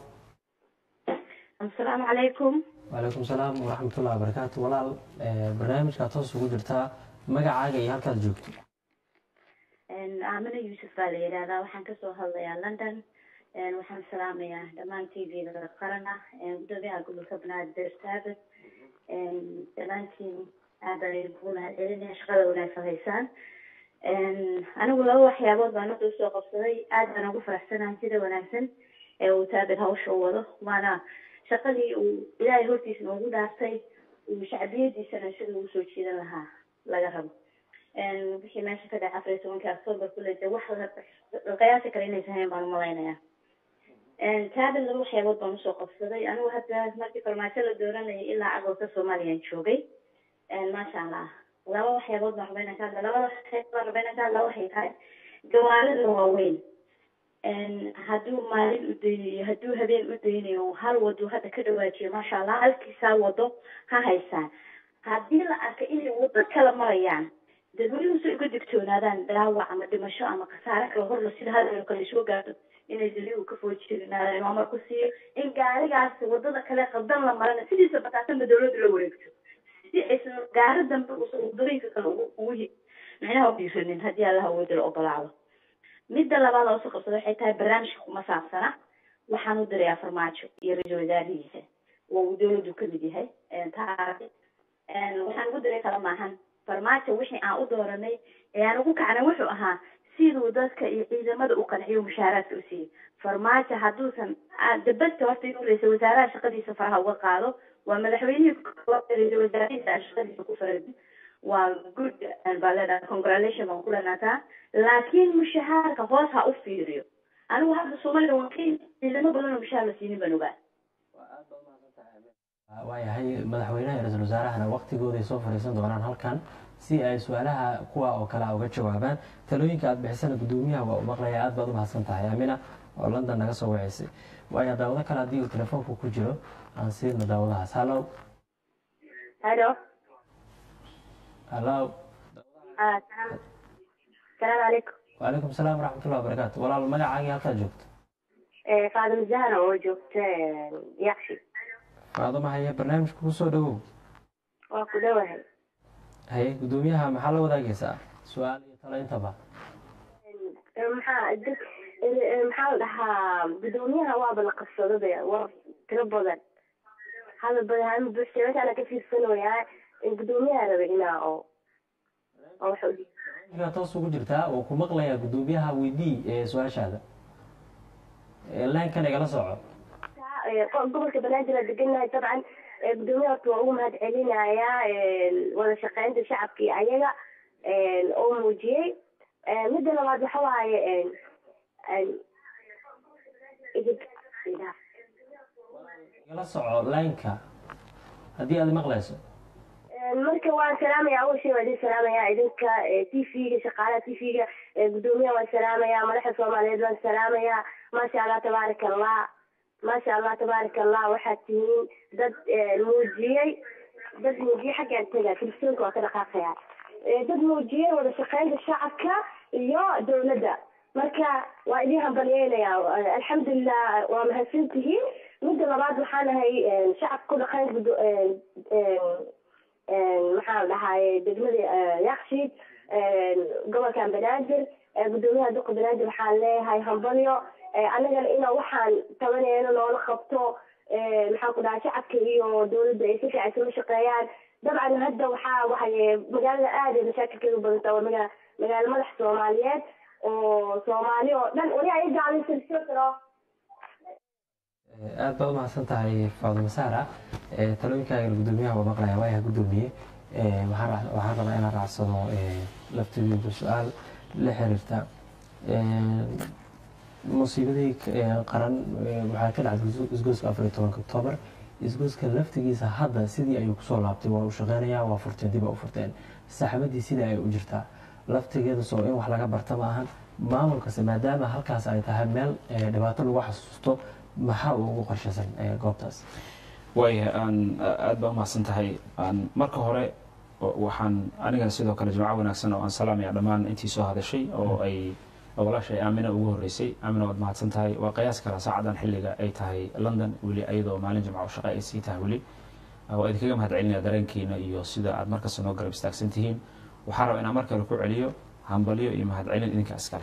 asalaamu calaykum wacalaykum salaam waraxmatullahi wabarakaatu walaal barnaamijkaad toos ugu jirtaa magacaaga iyo halkaad joogto aamina yuusuf baa la yidhaahdaa waxaan kasoo hadlayaa london waxaan salaamayaa dhammaan t v-da qarana gudoomiyaha gobolka banaadir saabit dhammaantiin aad baan idinku mahad celinaya shaqada wanaagsan haysaan anigu laba waxyaabood baan hadda usoo qabsaday aad baan ugu faraxsanahay sida wanaagsan ee uu taabir hawsha u wado waana shaqadii uu ilaahay hortiisna ugu dhaaftay uu shacbiyadiisana sida ugu soo jiidan lahaa laga rabo wixii meesha ka dhacay afar iyo tobankii october kule de wax la qiyaasi kara inaysan hayn baan umalaynaya taabir laba waxyaabood baan usoo qabsaday anigu hadda markii farmaajo la dooranayay ilaa agolka soomaaliyaan joogay maasha allah laba waxyaabood baan rabayna ka hadla labada waxyaabood baan rabayna ka hadla waxay tahay gawaarida waaweyn hadduu maalin u daynayo hadduu habeen u daynayo hal wado hadda ka dhawaajiyo maasha allah halkiisaa wado ha haysaan haddii la arka inay wado kala marayaan dadweynuhu si uga digtoonaadaan dhaawac ama dhimasho ama khasaare kale horla sida hadal kale soo gaarto inay daliigu ka foojirinaadaan inuu amar ku siiyo in gaarigaas wadada kale qaldan la marana sidiisa bataasanba dawladdu la wareegto si aysan gaari dambe uusan wadooyinka kale ugu micnaha u dhiiranin haddii allaha awooda la ogolaado midda labaad oo soo qabsada waxay tahay barnaamijka kuma saabsana waxaan u dirayaa farmaajo iyo ra-iisul wasaarihiisa oo uu dawladdu kamid yahay taasi waxaan ugu diray kala maahan farmaajo wixii aan u dooranay ee aan ugu kacnay wuxuu ahaa siduu dadka iyo ciidamada u qanciyo mushaaraadka u siiyey farmaajo hadduusan dabasta horta inuu ra-iisal wasaaraha shaqadiisa faraha uga qaado waa madaxweynihii ra-iisal wasaarihiisa aan shaqadiisa ku faradin waa good baa leedahay congratulation baan ku leenataa laakiin mushahaarka hoos ha u fiiriyo anigu hadda soomaalida waan ka ciidamo badan oo mushahaar la siinin baan ogaa waayahay madaxweynaha iyo ra-iisul wasaarahana waqtigooday soo fadhiisan doonaan halkan si ay su-aalaha kuwa oo kale a uga jawaabaan talooyinka aada bixisana guddoomiyaha waa u maqlaya aad baad u mahadsan tahay amina oo london naga soo waceysay waayo daawado kale haddii uu telefoonku ku jiro aan siidno daawadahaas hallo halo hallo salaamu calaykum wacalaykum salaam waraxmatullahi wabarakaatu walaal magacaagii halkaad joogto faadima zahra oo joogta yakshi faaduma haye barnaamijka ku soo dhawow waa ku dhowahay haye guddoomiyaha maxaa la wadaagaysaa su-aal iyo talo intaba maxaa dad maxaa la dhahaa guddoomiyaha waaba la qabsadaba war tiro badan hadal badan hama buuxsay meeshaana ka fiirsanayaa guddoomiyaha raba inaa oo oo wax gaa toos ugu jirtaa oo ku maqlayaa guddoomiyaha weydii ee su-aashaada laankan igala soco gobolka banaadir aan deganahay dabcan guddoomiyaha horta waa ugu mahad celinayaa wada shaqeynta shacabka iyo ayaga oo muujiyey midda labaad waxa waaye igala soco laanka haddii aad maqlayso marka waan salaamaya awal shay waa idin salaamaya idinka t v-ga shaqaalaha t v-ga guddoomiyaha waan salaamaya madaxda soomaaliyeed waan salaamaya maasha allah tabaaraka allah maasha allah tabaaraka allah waxaad tihiin dad muujiyey dad muujiyey xaggaan taga telefisoonka waa ka dhaqaaqaya dad muujiyey wada shaqeynta shacabka iyo dowladda marka waa idin hambalyeynaya alxamdulilah waa mahadsantihiin midda labaad waxaan ahay shacabka ku dhaqeyn maxaa la dhahaye degmada yakshiid gobolkan banaadir guddoomiyaha duqa banaadir waxaan leeyahay hambalyo annagana inaa waxaan tabaneyno noola qabto maxaan ku dhahay shacabka iyo dowladda ay si fiican isula shaqeeyaan dabcan hadda waxaa waxay magaalada aad ay mashaakilkeedu badanta waa maga magaalo madax soomaaliyeed oo soomaali oo dhan weli ay gaalaysansiro aad baad umahadsan tahay faaduma saara talooyinkaaga guddoomiyaha waa maqlaya waayaha guddoomiye waxaan rabaa inaan raacsado laftigeedu su-aal la xiriirta musiibadii qaran waxaa ka dhacday isgoyska afar iyo tobanka octoobar isgoyska laftigiisa hadda sidii ayuu kusoo laabtay waa u shaqeynaya waa furteen dib a u furteen saxmadii sidii ay u jirtaa laftigeeda soo in wax laga barta ma ahan maamulkase maadaama halkaas ay tahay meel dhibaato lagu xasuusto maxaa uu ugu qorshaysan goobtaas waaya aan aada baa umahadsan tahay marka hore waxaan anigana sidoo kale jimco wanaagsan oo aan salaamaya dhammaan intii soo hadashay oo ay walaashay aamina ugu horeysay aamina waad mahadsan tahay waa qiyaas kala saacadan xilliga ay tahay london weli ayadoo maalin jimco shaqo ay sii tahay weli waa idinkaga mahad celinaya dareenkiina iyo sida aad markasta noo garab istaagsan tihiin waxaa raba inaan mar kale ku celiyo hambalyo iyo mahad celin idinka iskale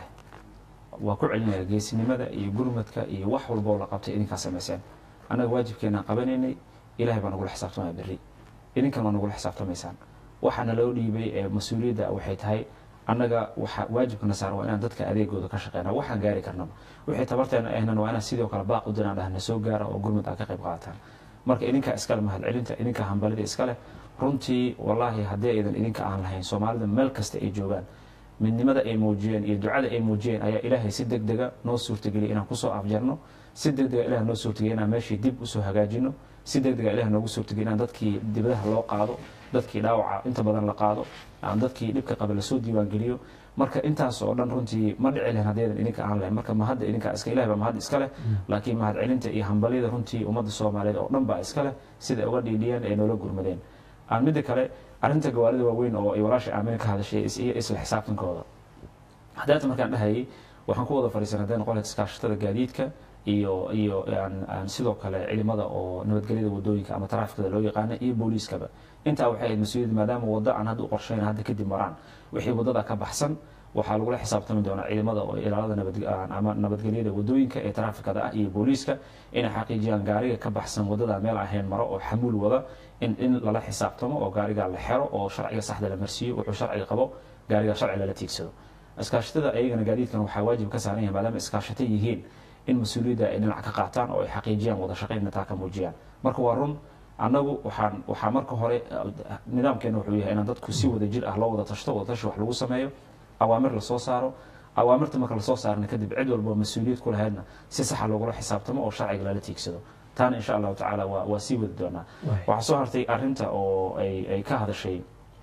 waa ku celinaya geesinimada iyo gurmadka iyo wax walba oo la qabtay idinkaa samayseen annaga waajibkeenaan qabanaynay ilahay baa nagula xisaabtamaya berri idinkan waa nagula xisaabtamaysaan waxaana loo dhiibay ee mas-uuliyadda waxay tahay annaga waxa waajibkana saar waa inaan dadka adeegooda ka shaqeyna waxaan gaari karnaba wixii tabarteena ahnan waa inaan sidoo kale baaq u diraan dhahna soo gaara oo gurmud aad ka qayb qaadataan marka idinkaa iskale mahad celinta idinkaa hambalida iskale runtii wallaahi haddii aydan idinka aan lahayn soomaalida meel kasta ay joogaan midnimada ay muujiyeen iyo ducada ay muujiyeen ayaa ilaahay si deg dega noo suurtageliyay inaan kusoo afjarno si deg dega ilaah noo suurtageliya inaan meeshii dib usoo hagaajino si deg dega ilaah noogu suurtageliya inaan dadkii dibadaha loo qaado dadkii dhaawaca inta badan la qaado aan dadkii dhibka qaba lasoo diiwaangeliyo marka intaas oo dhan runtii ma dhici lahayn haddaydan idinka aan lahayn marka mahadda idinka iska ilahi baa mahad iska leh laakiin mahad celinta iyo hambalyada runtii ummadda soomaaliyeed oo dhan baa iska leh sida uga dhiidhiyeen ee noola gurmadeen aan midda kale arrinta gawaarida waaweyn oo ay walaasha aamina ka hadashay iyo isla xisaabtankooda haddaata markaan dhahayay waxaan ku wada fadhiisan hadday noqon lahayd iskaashatada gaadiidka iyo iyo aan sidoo kale ciidamada oo nabadgelyada wadooyinka ama taraafikada loo yaqaana iyo booliiskaba intaa waxay ahayd mas-uuliyad maadaama waddo aan hadda u qorshayn hadda kadib maraan wixii waddada ka baxsan waxaa lagula xisaabtami doonaa ciidamada oo ilaalada nabadama nabadgelyada wadooyinka ee taraafikada ah iyo booliiska inay xaqiijiyaan gaariga ka baxsan waddada meel ahayn maro oo xamuul wada in in lala xisaabtamo oo gaariga la xero oo sharciga saxda la marsiiyo wuxuu sharciga qabo gaariga sharci lala tiigsado iskaashatada ayagana gaadiidkan waxaa waajib ka saaran yahay maadaama iskaashata yihiin in mas-uuliyadda ay dhinac ka qaataan oo ay xaqiijiyaan wada shaqaynna taa ka muujiyaan marka waa run annagu waxaan waxaa marka hore nidaamkeena wuxuu yahay inaan dadku si wada jir ah loo wada tashto wada tashi wax lagu sameeyo awaamir lasoo saaro awaamirta marka lasoo saarna kadib cid walba mas-uuliyad ku lahaydna si saxa loogula xisaabtamo oo sharciga lala tiigsado taana insha allahu tacaala waa waa sii wadi doonaa waxaa soo hartay arrinta oo ay ay ka hadashay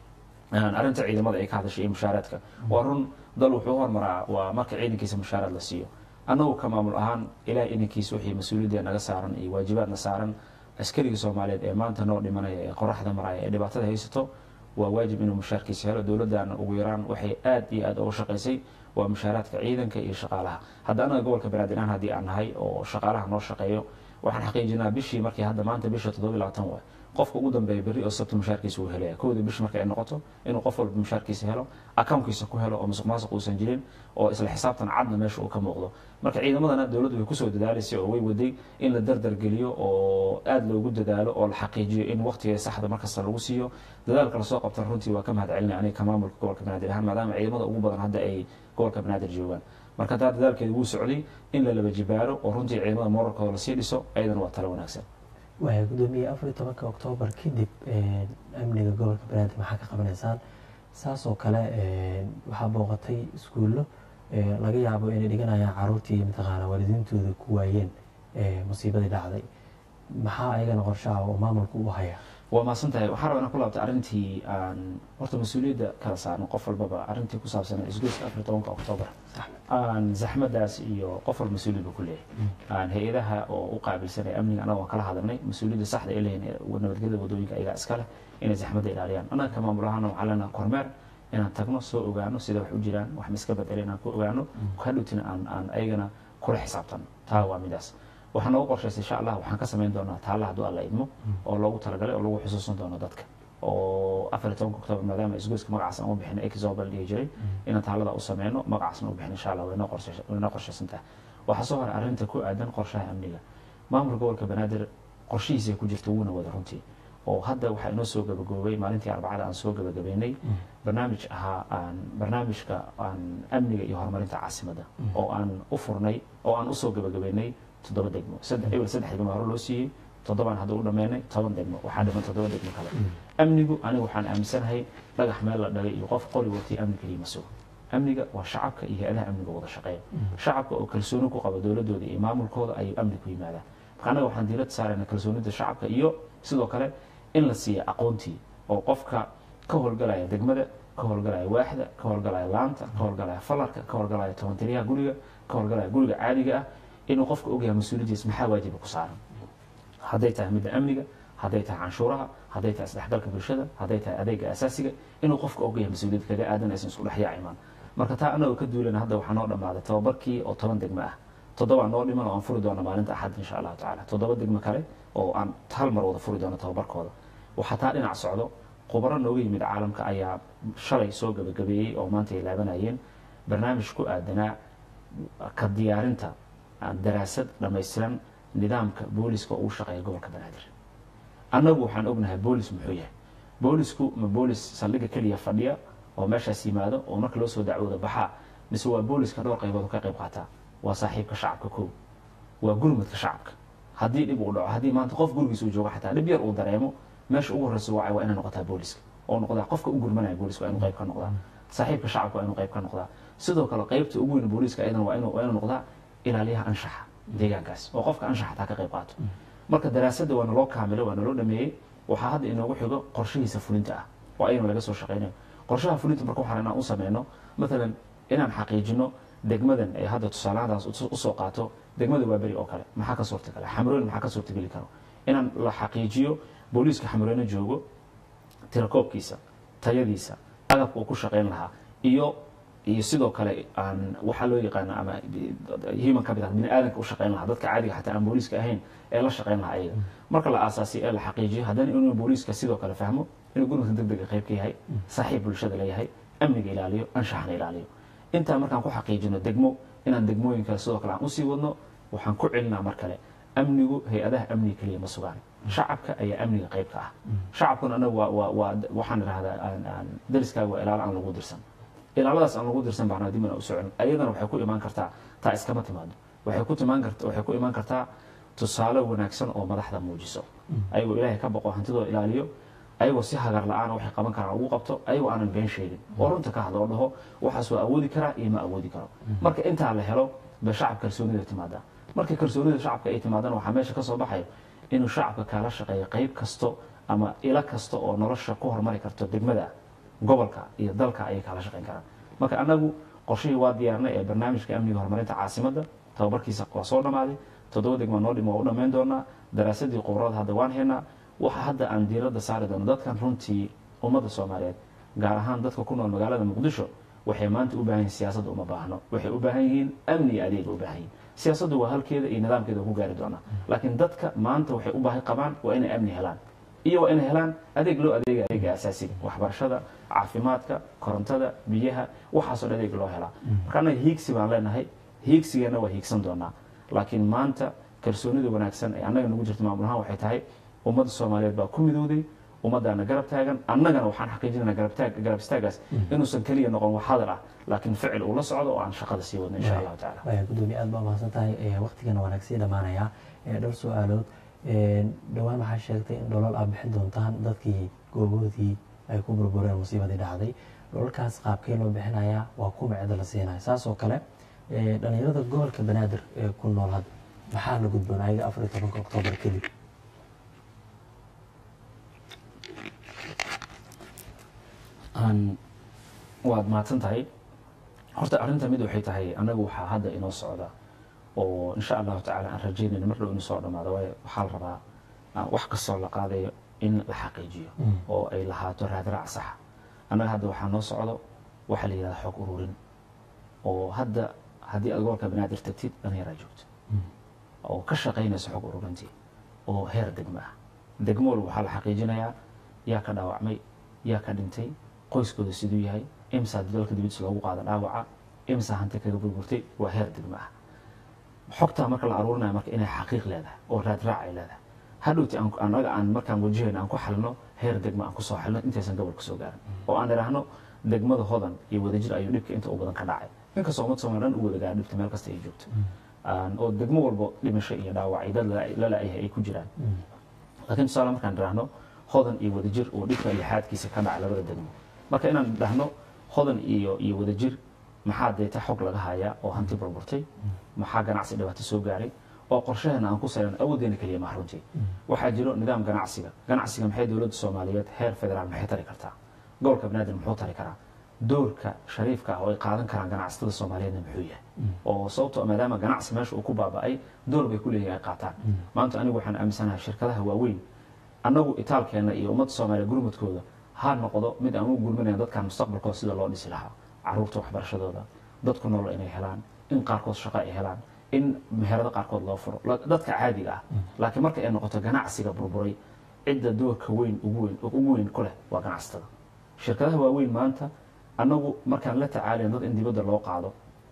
arrinta ciidamada ay ka hadashay iyo mushaaraadka waa run dal wuxuu hormaraa waa marka ciidankiisa mushaaraad la siiyo annagu ka maamul ahaan ilaah idankiisa wixii mas-uuliyadda naga saaran iyo waajibaadna saaran askariga soomaaliyeed ee maanta noo dhimanaya ee qoraxda maraya ee dhibaatada haysato waa waajib inuu mushaarkiisa helo dowladdaana ugu yaraan waxay aad iyo aad uga shaqaysay waa mushaaraadka ciidanka iyo shaqaalaha hadda anaga gobolka banaadir ahaan haddii aan nahay oo shaqaalaha noo shaqeeyo waxaan xaqiijinaa bishii markii hadda maanta bisha toddoba labaatan waay qofka ugu dambeeya berri oo sabta mushaarkiisa uu helaya kowda bish marka ay noqoto inuu qof walba mushaarkiisa helo akawnkiisa ku helo oo musuq maasuq uusan jirin oo isla xisaabtan cadna meesha uu ka muuqdo marka ciidamadana dowladdu way kusoo dadaalaysay oo way waday in la dardargeliyo oo aada loogu dadaalo oo la xaqiijiyo in waqtiga saxda markasta lagu siiyo dadaalka lasoo qabtan runtii waa ka mahad celinay aniga ka maamulka gobolka banaadir ahaan maadaama ciidamada ugu badan hadda ay gobolka banaadir joogaan marka taa dadaalkeeda wuu socday in la laba jibaaro oo runtii ciidamada moralkooda lasii dhiso ayadana waa talo wanaagsan waaya gudoomiye afar iyo tobanka oktoobar kadib amniga gobolka banaadir maxaa ka qabanaysaan saas oo kale waxaa booqatay iskuullo laga yaabo inay dhiganayaan caruurtii mataqaana waalidiintooda ku waayeen musiibadii dhacday maxaa ayagana qorshaha oo maamulka u haya waa maasan tahay waxaa rabaa inaan ku laabtay arrintii aan horta mas-uuliyadda kala saarno qof walbaba arrintii ku saabsan isgoyska afar iyo tobanka oktoobar aan zaxmadaas iyo qof walba mas-uuliyad buu ku leeyahay aan hay-adaha oo u qaabilsanaya amniga annaga waan kala hadalnay mas-uuliyadda saxda ay leeyihin nabadgelyada wadooyinka ayagaa iska leh inay zaxmadda ilaaliyaan annaga ka maamul ahaana waxaa leenaha kormeer inaan tagno soo ogaano sida wax u jiraan wax ma iska bedelay inaan ku ogaano hadhowtina aan aan ayagana kula xisaabtano taa waa midaas waxaa noogu qorshaysay insha allah waxaan ka samayn doonaa taalla hadduu alla idmo oo loogu talagalay oo lagu xusuusan doono dadka oo afar iyo tobanka oktoobar maadaama isgoyska magacaas aan u bixin exobal dhihi jiray inaan taallada u sameyno magacaasna u bixin insha allah way noo qorshaysan tahay waxaa soo haray arrinta ku aadan qorshaha amniga maamulka gobolka banaadir qorshihiisa ku jirta wuuna wada runtii oo hadda waxaa inoo soo gabagaboobay maalintii arbacada aan soo gabagabeynay barnaamij ahaa aan barnaamijka aan amniga iyo horumarinta caasimadda oo aan u furnay oo aan usoo gabagabeynay toddoba degmo saddex ebil saddex degmo hore loo siiyey toddobaan hadda u dhammeynay toban degmo waxaa dhiman toddoba degmo kale amnigu aniga waxaan aaminsanahay dhagax meel la dhagay iyo qof qoli watay amni keliya ma sugo amniga waa shacabka iyo hay-adaha amniga wada shaqeeya shacabka oo kalsooni ku qaba dowladooda iyo maamulkooda ayuu amni ku yimaadaan marka annaga waxaan diilad saarayna kalsoonida shacabka iyo sidoo kale in la siiya aqoontii oo qofka ka howlgalaya degmada ka howlgalaya waaxda ka howlgalaya laanta ka howlgalaya falarka ka howlgalaya tobantiriyaha guriga ka howlgalaya guriga caadiga ah inuu qofka ogyahay mas-uuliyaddiis maxaa waajiba ku saaran hadday tahay midda amniga hadday tahay canshuuraha hadday tahay isdhexgalka bulshada hadday tahay adeega asaasiga inuu qofka ogyahay mas-uuliyad kaga aadan aysan isku dhex yaacimaan marka taa anagoo ka duulana hadda waxaa noo dhammaaday tababarkii oo toban degmo ah toddobaa noo dhiman oo aan furi doono maalinta axad insha allahu tacaala toddoba degmo kale oo aan hal mar wada furi doono tababarkooda waxaa taa dhinac socdo khubaro nooga yimid caalamka ayaa shalay soo gabagabeeyey oo maanta ay laabanayeen barnaamij ku aadanaa ka diyaarinta daraasad dhammaystiran nidaamka booliska oo uu shaqeeya gobolka banaadir annagu waxaan ognahay boolis muxuu yahay boolisku ma boolis saldhigga keliya fadhiya oo meeshaas yimaado oo marka loo soo dacwooda baxaa mise waa booliska dhowr qaybood ka qayb qaataa waa saaxiibka shacabka kow waa gurmadka shacabka haddii dhib uu dhaco haddii maanta qof gurigiisa uu joogo xataa dhib yar uu dareemo meesha ugu horreysa wacay waa inay noqotaa booliska oo noqdaa qofka u gurmanaya booliska waa inuu qayb ka noqdaa saaxiibka shacabka waa inuu qayb ka noqdaa sidoo kale qaybta ugu weyn booliska ayadana waa inuu waa inuu noqdaa ilaaliyaha anshaxa deegaankaas oo qofka anshaxa taa ka qayb qaato marka daraasadda waa naloo kaamilay waa naloo dhameeyey waxaa hadda inoogu xigo qorshihiisa fulinta ah oo ayana laga soo shaqeynayo qorshaha fulinta marka waxaan inaan u sameyno matalan inaan xaqiijino degmadan ee hadda tusaalahadaas usoo qaato degmada waa beri oo kale maxaa ka suurtagala xamrooyin maxaa ka suurtageli karo inaan la xaqiijiyo booliiska xamroone joogo tirakoobkiisa tayadiisa agabka uu ku shaqeyn lahaa iyo iyo sidoo kale aan waxaa loo yaqaano ama human capital bini aadanka u shaqeyn lahaa dadka caadiga xataa aan booliiska ahayn ee la shaqeyn lahaa ayaga marka la aasaasiyo ee la xaqiijiyo haddana inuu booliiska sidoo kale fahmo inuu gurmadka deg dega qayb ka yahay saaxiib bulshada leeyahay amniga ilaaliyo anshaxna ilaaliyo intaa markaan ku xaqiijino degmo inaan degmooyinka sidoo kale aan usii wadno waxaan ku celinaa mar kale amnigu hay-adaha amniga keliya ma sugaan shacabka ayaa amniga qayb ka ah shacabkuna anaga waa waa waa waxaan idhahdaa aan aan dariskaaga waa ilaalo aan lagu dirsan ilaaladaas aan lagu dirsan baana dib ina u socon ayadana waxay ku imaan kartaa taa iskama timaado waxay ku timaan karta waxay ku imaan kartaa tusaale wanaagsan oo madaxda muujiso ayagoo ilaahay ka baqo hantidooda ilaaliyo ayagoo si hagar la-aan waxay qaban karaan ugu qabto ayagoo aanan been sheegin oo runta ka hadlo oo dhaho waxaas waa awoodi karaa iyo ma awoodi karo marka intaa la helo ba shacab kalsoonida timaadaa marka kalsoonida shacabka ay timaadana waxaa meesha ka soo baxayo inuu shacabka kaala shaqeeyo qayb kasto ama ilo kasta oo nolosha ku hormari karto degmada gobolka iyo dalka ayay kaala shaqeyn karaan marka anagu qorshihii waa diyaarnay ee barnaamijka amniga horumarinta caasimadda tababarkiisa waa soo dhammaaday toddoba degma noo dhim waa u dhammayn doonaa daraasadii qubrada hadda waan haynaa waxa hadda aan diiradda saari doono dadkan runtii ummadda soomaaliyeed gaar ahaan dadka ku nool magaalada muqdisho waxay maanta u baahan yihin siyaasadda uma baahno waxay u baahan yihiin amni iyo adeega u baahan yihin siyaasaddu waa halkeeda iyo nidaamkeeda ku gaari doonaa laakiin dadka maanta waxay u baahi qabaan waa inay amni helaan iyo waa inay helaan adeeg loo adeega adeega asaasiga waxbarashada caafimaadka korontada biyaha waxaasoo dhan adeeg loo helaa marka annaga hiigsi baan leenahay hiigsigeenna waa hiigsan doonaa laakiin maanta kalsoonida wanaagsan ee annaga nagu jirta maamul ahaan waxay tahay ummadda soomaaliyeed baa ku midowday ummadaana garab taagan annagana waxaan xaqiijinana garab istaagaas inuusan keliya noqon wax hadal ah laakiin ficil uu la socdo oo aan shaqada sii wadno insha allahu tacaala waya gudoomiye aad baa mahadsan tahay waqtigana waa nagsii dhammaanayaa dhowr su-aalood dhowaan waxaa sheegtay in dholol aad bixin doontaan dadkii gooboodii ay ku burbureen musiibadii dhacday dholalkaas qaabkee loo bixinayaa waa kuma cida la siinaya saas oo kale dhalinyarada gobolka banaadir ee ku nool hadda maxaa la gudboon ayaga afar iyo tobanka oktoobar kadib waad mahadsan tahay horta arrinta mid waxay tahay annagu waxaa hadda inoo socda oo insha allahu tacaala aan rajaynayno mar dhow inuu soo dhamaado waayo waxaa la rabaa wax kastoo la qaadayo in la xaqiijiyo oo ay lahaato raadraac saxa annaga hadda waxaa noo socdo waxaa la yidhahda xoog ururin oo hadda haddii aad gobolka banaadir tagtid dhallinyaraa joogto oo ka shaqaynaysa xog ururintii oo heer degmo ah degmo walba waxaa la xaqiijinayaa yaa ka dhaawacmay yaa ka dhintay qoyskooda siduu yahay imsaa dalka dibadiisa loogu qaada dhaawaca imsaa hanti kaga burburtay waa heer degmo ah xogtaa marka la aruurinayo marka inay xaqiiq leedahay oo raadraac ay leedahay hadhowti anaga aan markaan wajahayna aan ku xalino heer degmo aan kusoo xalino intaysan gobolka soo gaarin oo aan idhaahno degmada hodan iyo wadajir ayuu dhibka inta u badan ka dhacay inkastoo ummad soomaali dhan u wada gaara dhibta meel kasta ay joogto oo degmo walbo dhimasho iyo dhaawac iyo dad lala-yahay ay ku jiraan laakiin tusaale markaan idhaahno hodan iyo wadajir oo dhibka lixaadkiisa ka dhaca labada degmo marka inaan idhaahno hodan iyo iyo wadajir maxaa deeta xog laga hayaa oo hanti burburtay maxaa ganacsi dhibaato soo gaaray oo qorshaheena aan ku sayran awoodeena keliya maha runtii waxaa jiro nidaam ganacsiga ganacsiga maxay dowladda soomaaliyeed heer federaal maxay tari kartaa gobolka banaadir muxuu tari karaa doorka shariifka ah oo ay qaadan karaan ganacsatada soomaaliyeedna muxuu yahay oo sababto maadaama ganacsi meesha uu ku baaba'ay door bay ku leeyihin ay qaataan maanta anigu waxaan aaminsanahay shirkadaha waaweyn annagu itaalkeena iyo ummadda soomaaliya gurmadkooda ha noqdo mid aan u gurminayn dadkan mustaqbalkooda sida loo dhisi lahaa caruurta waxbarashadooda dadku nolol inay helaan in qaarkood shaqo ay helaan in meherado qaarkood loo furo dadka caadiga ah laakiin marka ay noqoto ganacsiga burburay cidda doorka weyn ugu weyn ugu weyn ku leh waa ganacsatada shirkadaha waaweyn maanta annagu markaan la tacaalayn dad in dibadda loo qaado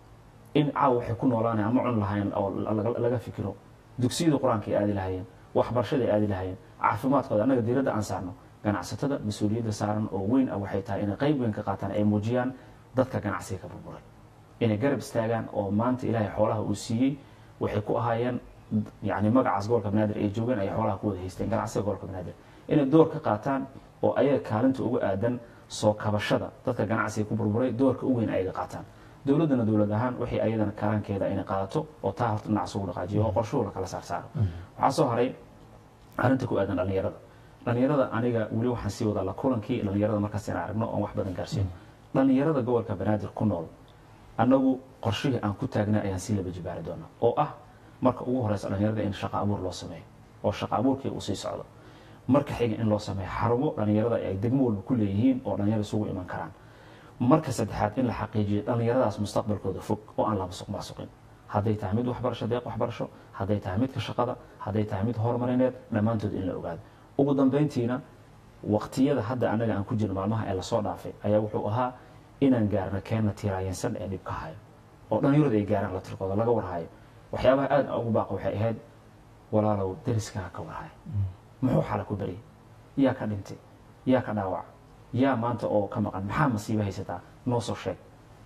in caawa waxay ku noolaanay ama cun lahayn oo laga fikiro dugsiyada qur-aanka ay aadi lahaayeen waxbarashada ay aadi lahaayeen caafimaadkooda annaga diiradda aan saarno ganacsatada mas-uuliyadda saaran oo weyn ah waxay tahay inay qayb weyn ka qaataan ay muujiyaan dadka ganacsiga ka burburay inay garab istaagaan oo maanta ilaahay xoolaha uu siiyey waxay ku ahaayeen yani magacaas gobolka banaadir ay joogeen ay xoolaha ku wada haysteen ganacsiga gobolka banaadir inay door ka qaataan oo ayaga kaalinta uga aadan soo kabashada dadka ganacsiga ku burburay doorka u weyn ayaga qaataan dowladdana dowlad ahaan waxay ayadana kaalankeeda inay qaadato oo taa horta dhinacaas ugu dhaqaajiyo oo qorshuhu la kala saarsaaro waxaa soo haray arrinta ku aadan dhallinyarada dhallinyarada aniga weli waxaan sii wadaa la kulankii dhallinyarada markaas inaan aragno oon wax badan gaarsiino dhallinyarada gobolka banaadir ku nool annagu qorshihii aan ku taagnay ayaan sii laba jibaari doonaa oo ah marka ugu horeysa dhallinyarada in shaqo abuur loo sameeyo oo shaqo abuurkii uu sii socdo marka xiga in loo sameeyo xarumo dhallinyarada ay degmo walba ku leeyihiin oo dhallinyarada isugu iman karaan marka saddexaad in la xaqiijiyo dhallinyaradaas mustaqbalkooda fog oo aan la masuq maasuqin hadday tahay mid waxbarasho deeq waxbarasho hadday tahay midka shaqada hadday tahay mid horumarineed dhammaantood in la ogaado ugu dambeyntiina waqtiyada hadda annaga aan ku jirno maalmaha ee lasoo dhaafay ayaa wuxuu ahaa inaan gaarno keenna tiiraayansan ee dhib ka hayo oo dhallinyaradu ay gaaraan la tirkooda laga warhayo waxyaabaha aada ugu baaqa waxay ahayd walaalow dariskaha ka warhaya muxuu xala ku baryay yaa ka dhintay yaa ka dhaawac yaa maanta oo ka maqan maxaa masiibo haysataa noo soo sheeg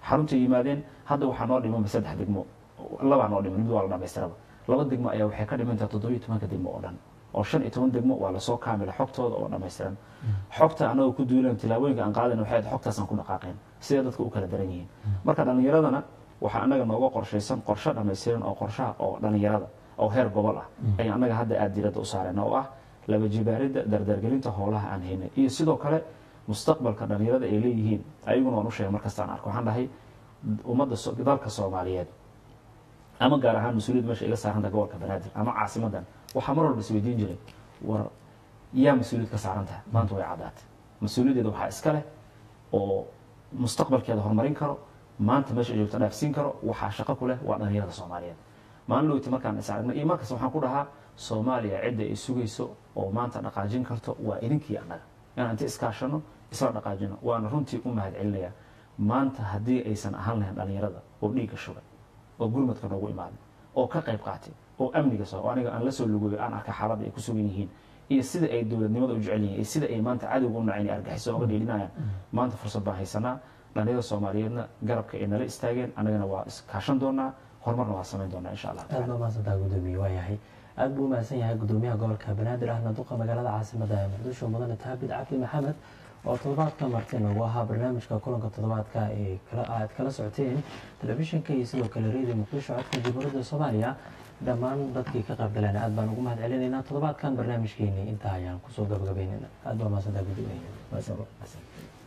xaruntay yimaadeen hadda waxaa noo dhimanba saddex degmo labaa noo dhiman mid waa la dhamaystiraba laba degmo ayaa waxay ka dhimantaha toddobiyo tobanka degmo oo dhan oo shan iyo toban degmo waa lasoo kaamila xogtooda oo dhammaystiran xogta anagoo ku duulan tilaabooyinka aan qaadayna waxay ahayd xogtaasaan ku dhaqaaqeen sidee dadka u kala daran yihiin marka dhallinyaradana waxaa anaga nooga qorshaysan qorshe dhammaystiran oo qorshaha oo dhallinyarada oo heer gobol ah ayaan annaga hadda aada diiradda u saarayna oo ah laba jibaaridda dardargelinta howlaha aan haynay iyo sidoo kale mustaqbalka dhallinyarada ay leeyihiin ayaguna waan u sheegay markasta aan arko waxaan dhahay ummadda so- dalka soomaaliyeed ama gaar ahaan mas-uuliyad meesha iga saaranta gobolka banaadir ama caasimadan waxaa mar walba isweydiin jiray war yaa mas-uuliyad ka saaran tahay maanta way caddaatay mas-uuliyaddeeda waxaa iska leh oo mustaqbalkeeda horumarin karo maanta meesha ay joogto dhaafsiin karo waxaa shaqo ku leh waa dhallinyarada soomaaliyeed maalin dhowti markaan is aragnay iyo markasta waxaan ku dhahaa soomaaliya cidda ay sugayso oo maanta dhaqaajin karto waa idinkii annaga inaan inta iskaashano isla dhaqaajino waana runtii u mahad celinayaa maanta haddii aysan ahaan lahayn dhallinyarada oo dhiigga shugay oo gurmadka noogu imaaday oo ka qayb qaatay oo amniga soo oo aniga aan la soo lugoyo aan arka xaaladda ay ku sugan yihiin iyo sida ay dowladnimada u jecel yihiin iyo sida ay maanta cadowga u naceen iyo argaxiso oga dheelinayaan maanta fursad baan haysanaa dhallinyarada soomaaliyeedna garabka ay nala istaageen annagana waa iskaashan doonaa horumarna waa samayn doonaa insha allah aad baa mahadsantaa gudoomiye waa yahay aad buu umahadsan yahay gudoomiyaha gobolka banaadir ahna duqa magaalada caasimada ee muqdisho mudane taabid cabdi maxamed oo toddobaadka marti noogu ahaa barnaamijka kulanka toddobaadka ee kala- aad kala socoteen telefishinka iyo sidoo kale reediyo muqdisho codka jamhuuriyadda soomaaliya dhammaan dadkii ka qayb galeen aad baan ugu mahad celinaynaa toddobaadkan barnaamijkeeni intaa ayaan kusoo gabagabaynayna aad baa mahadsantaa gudoomiye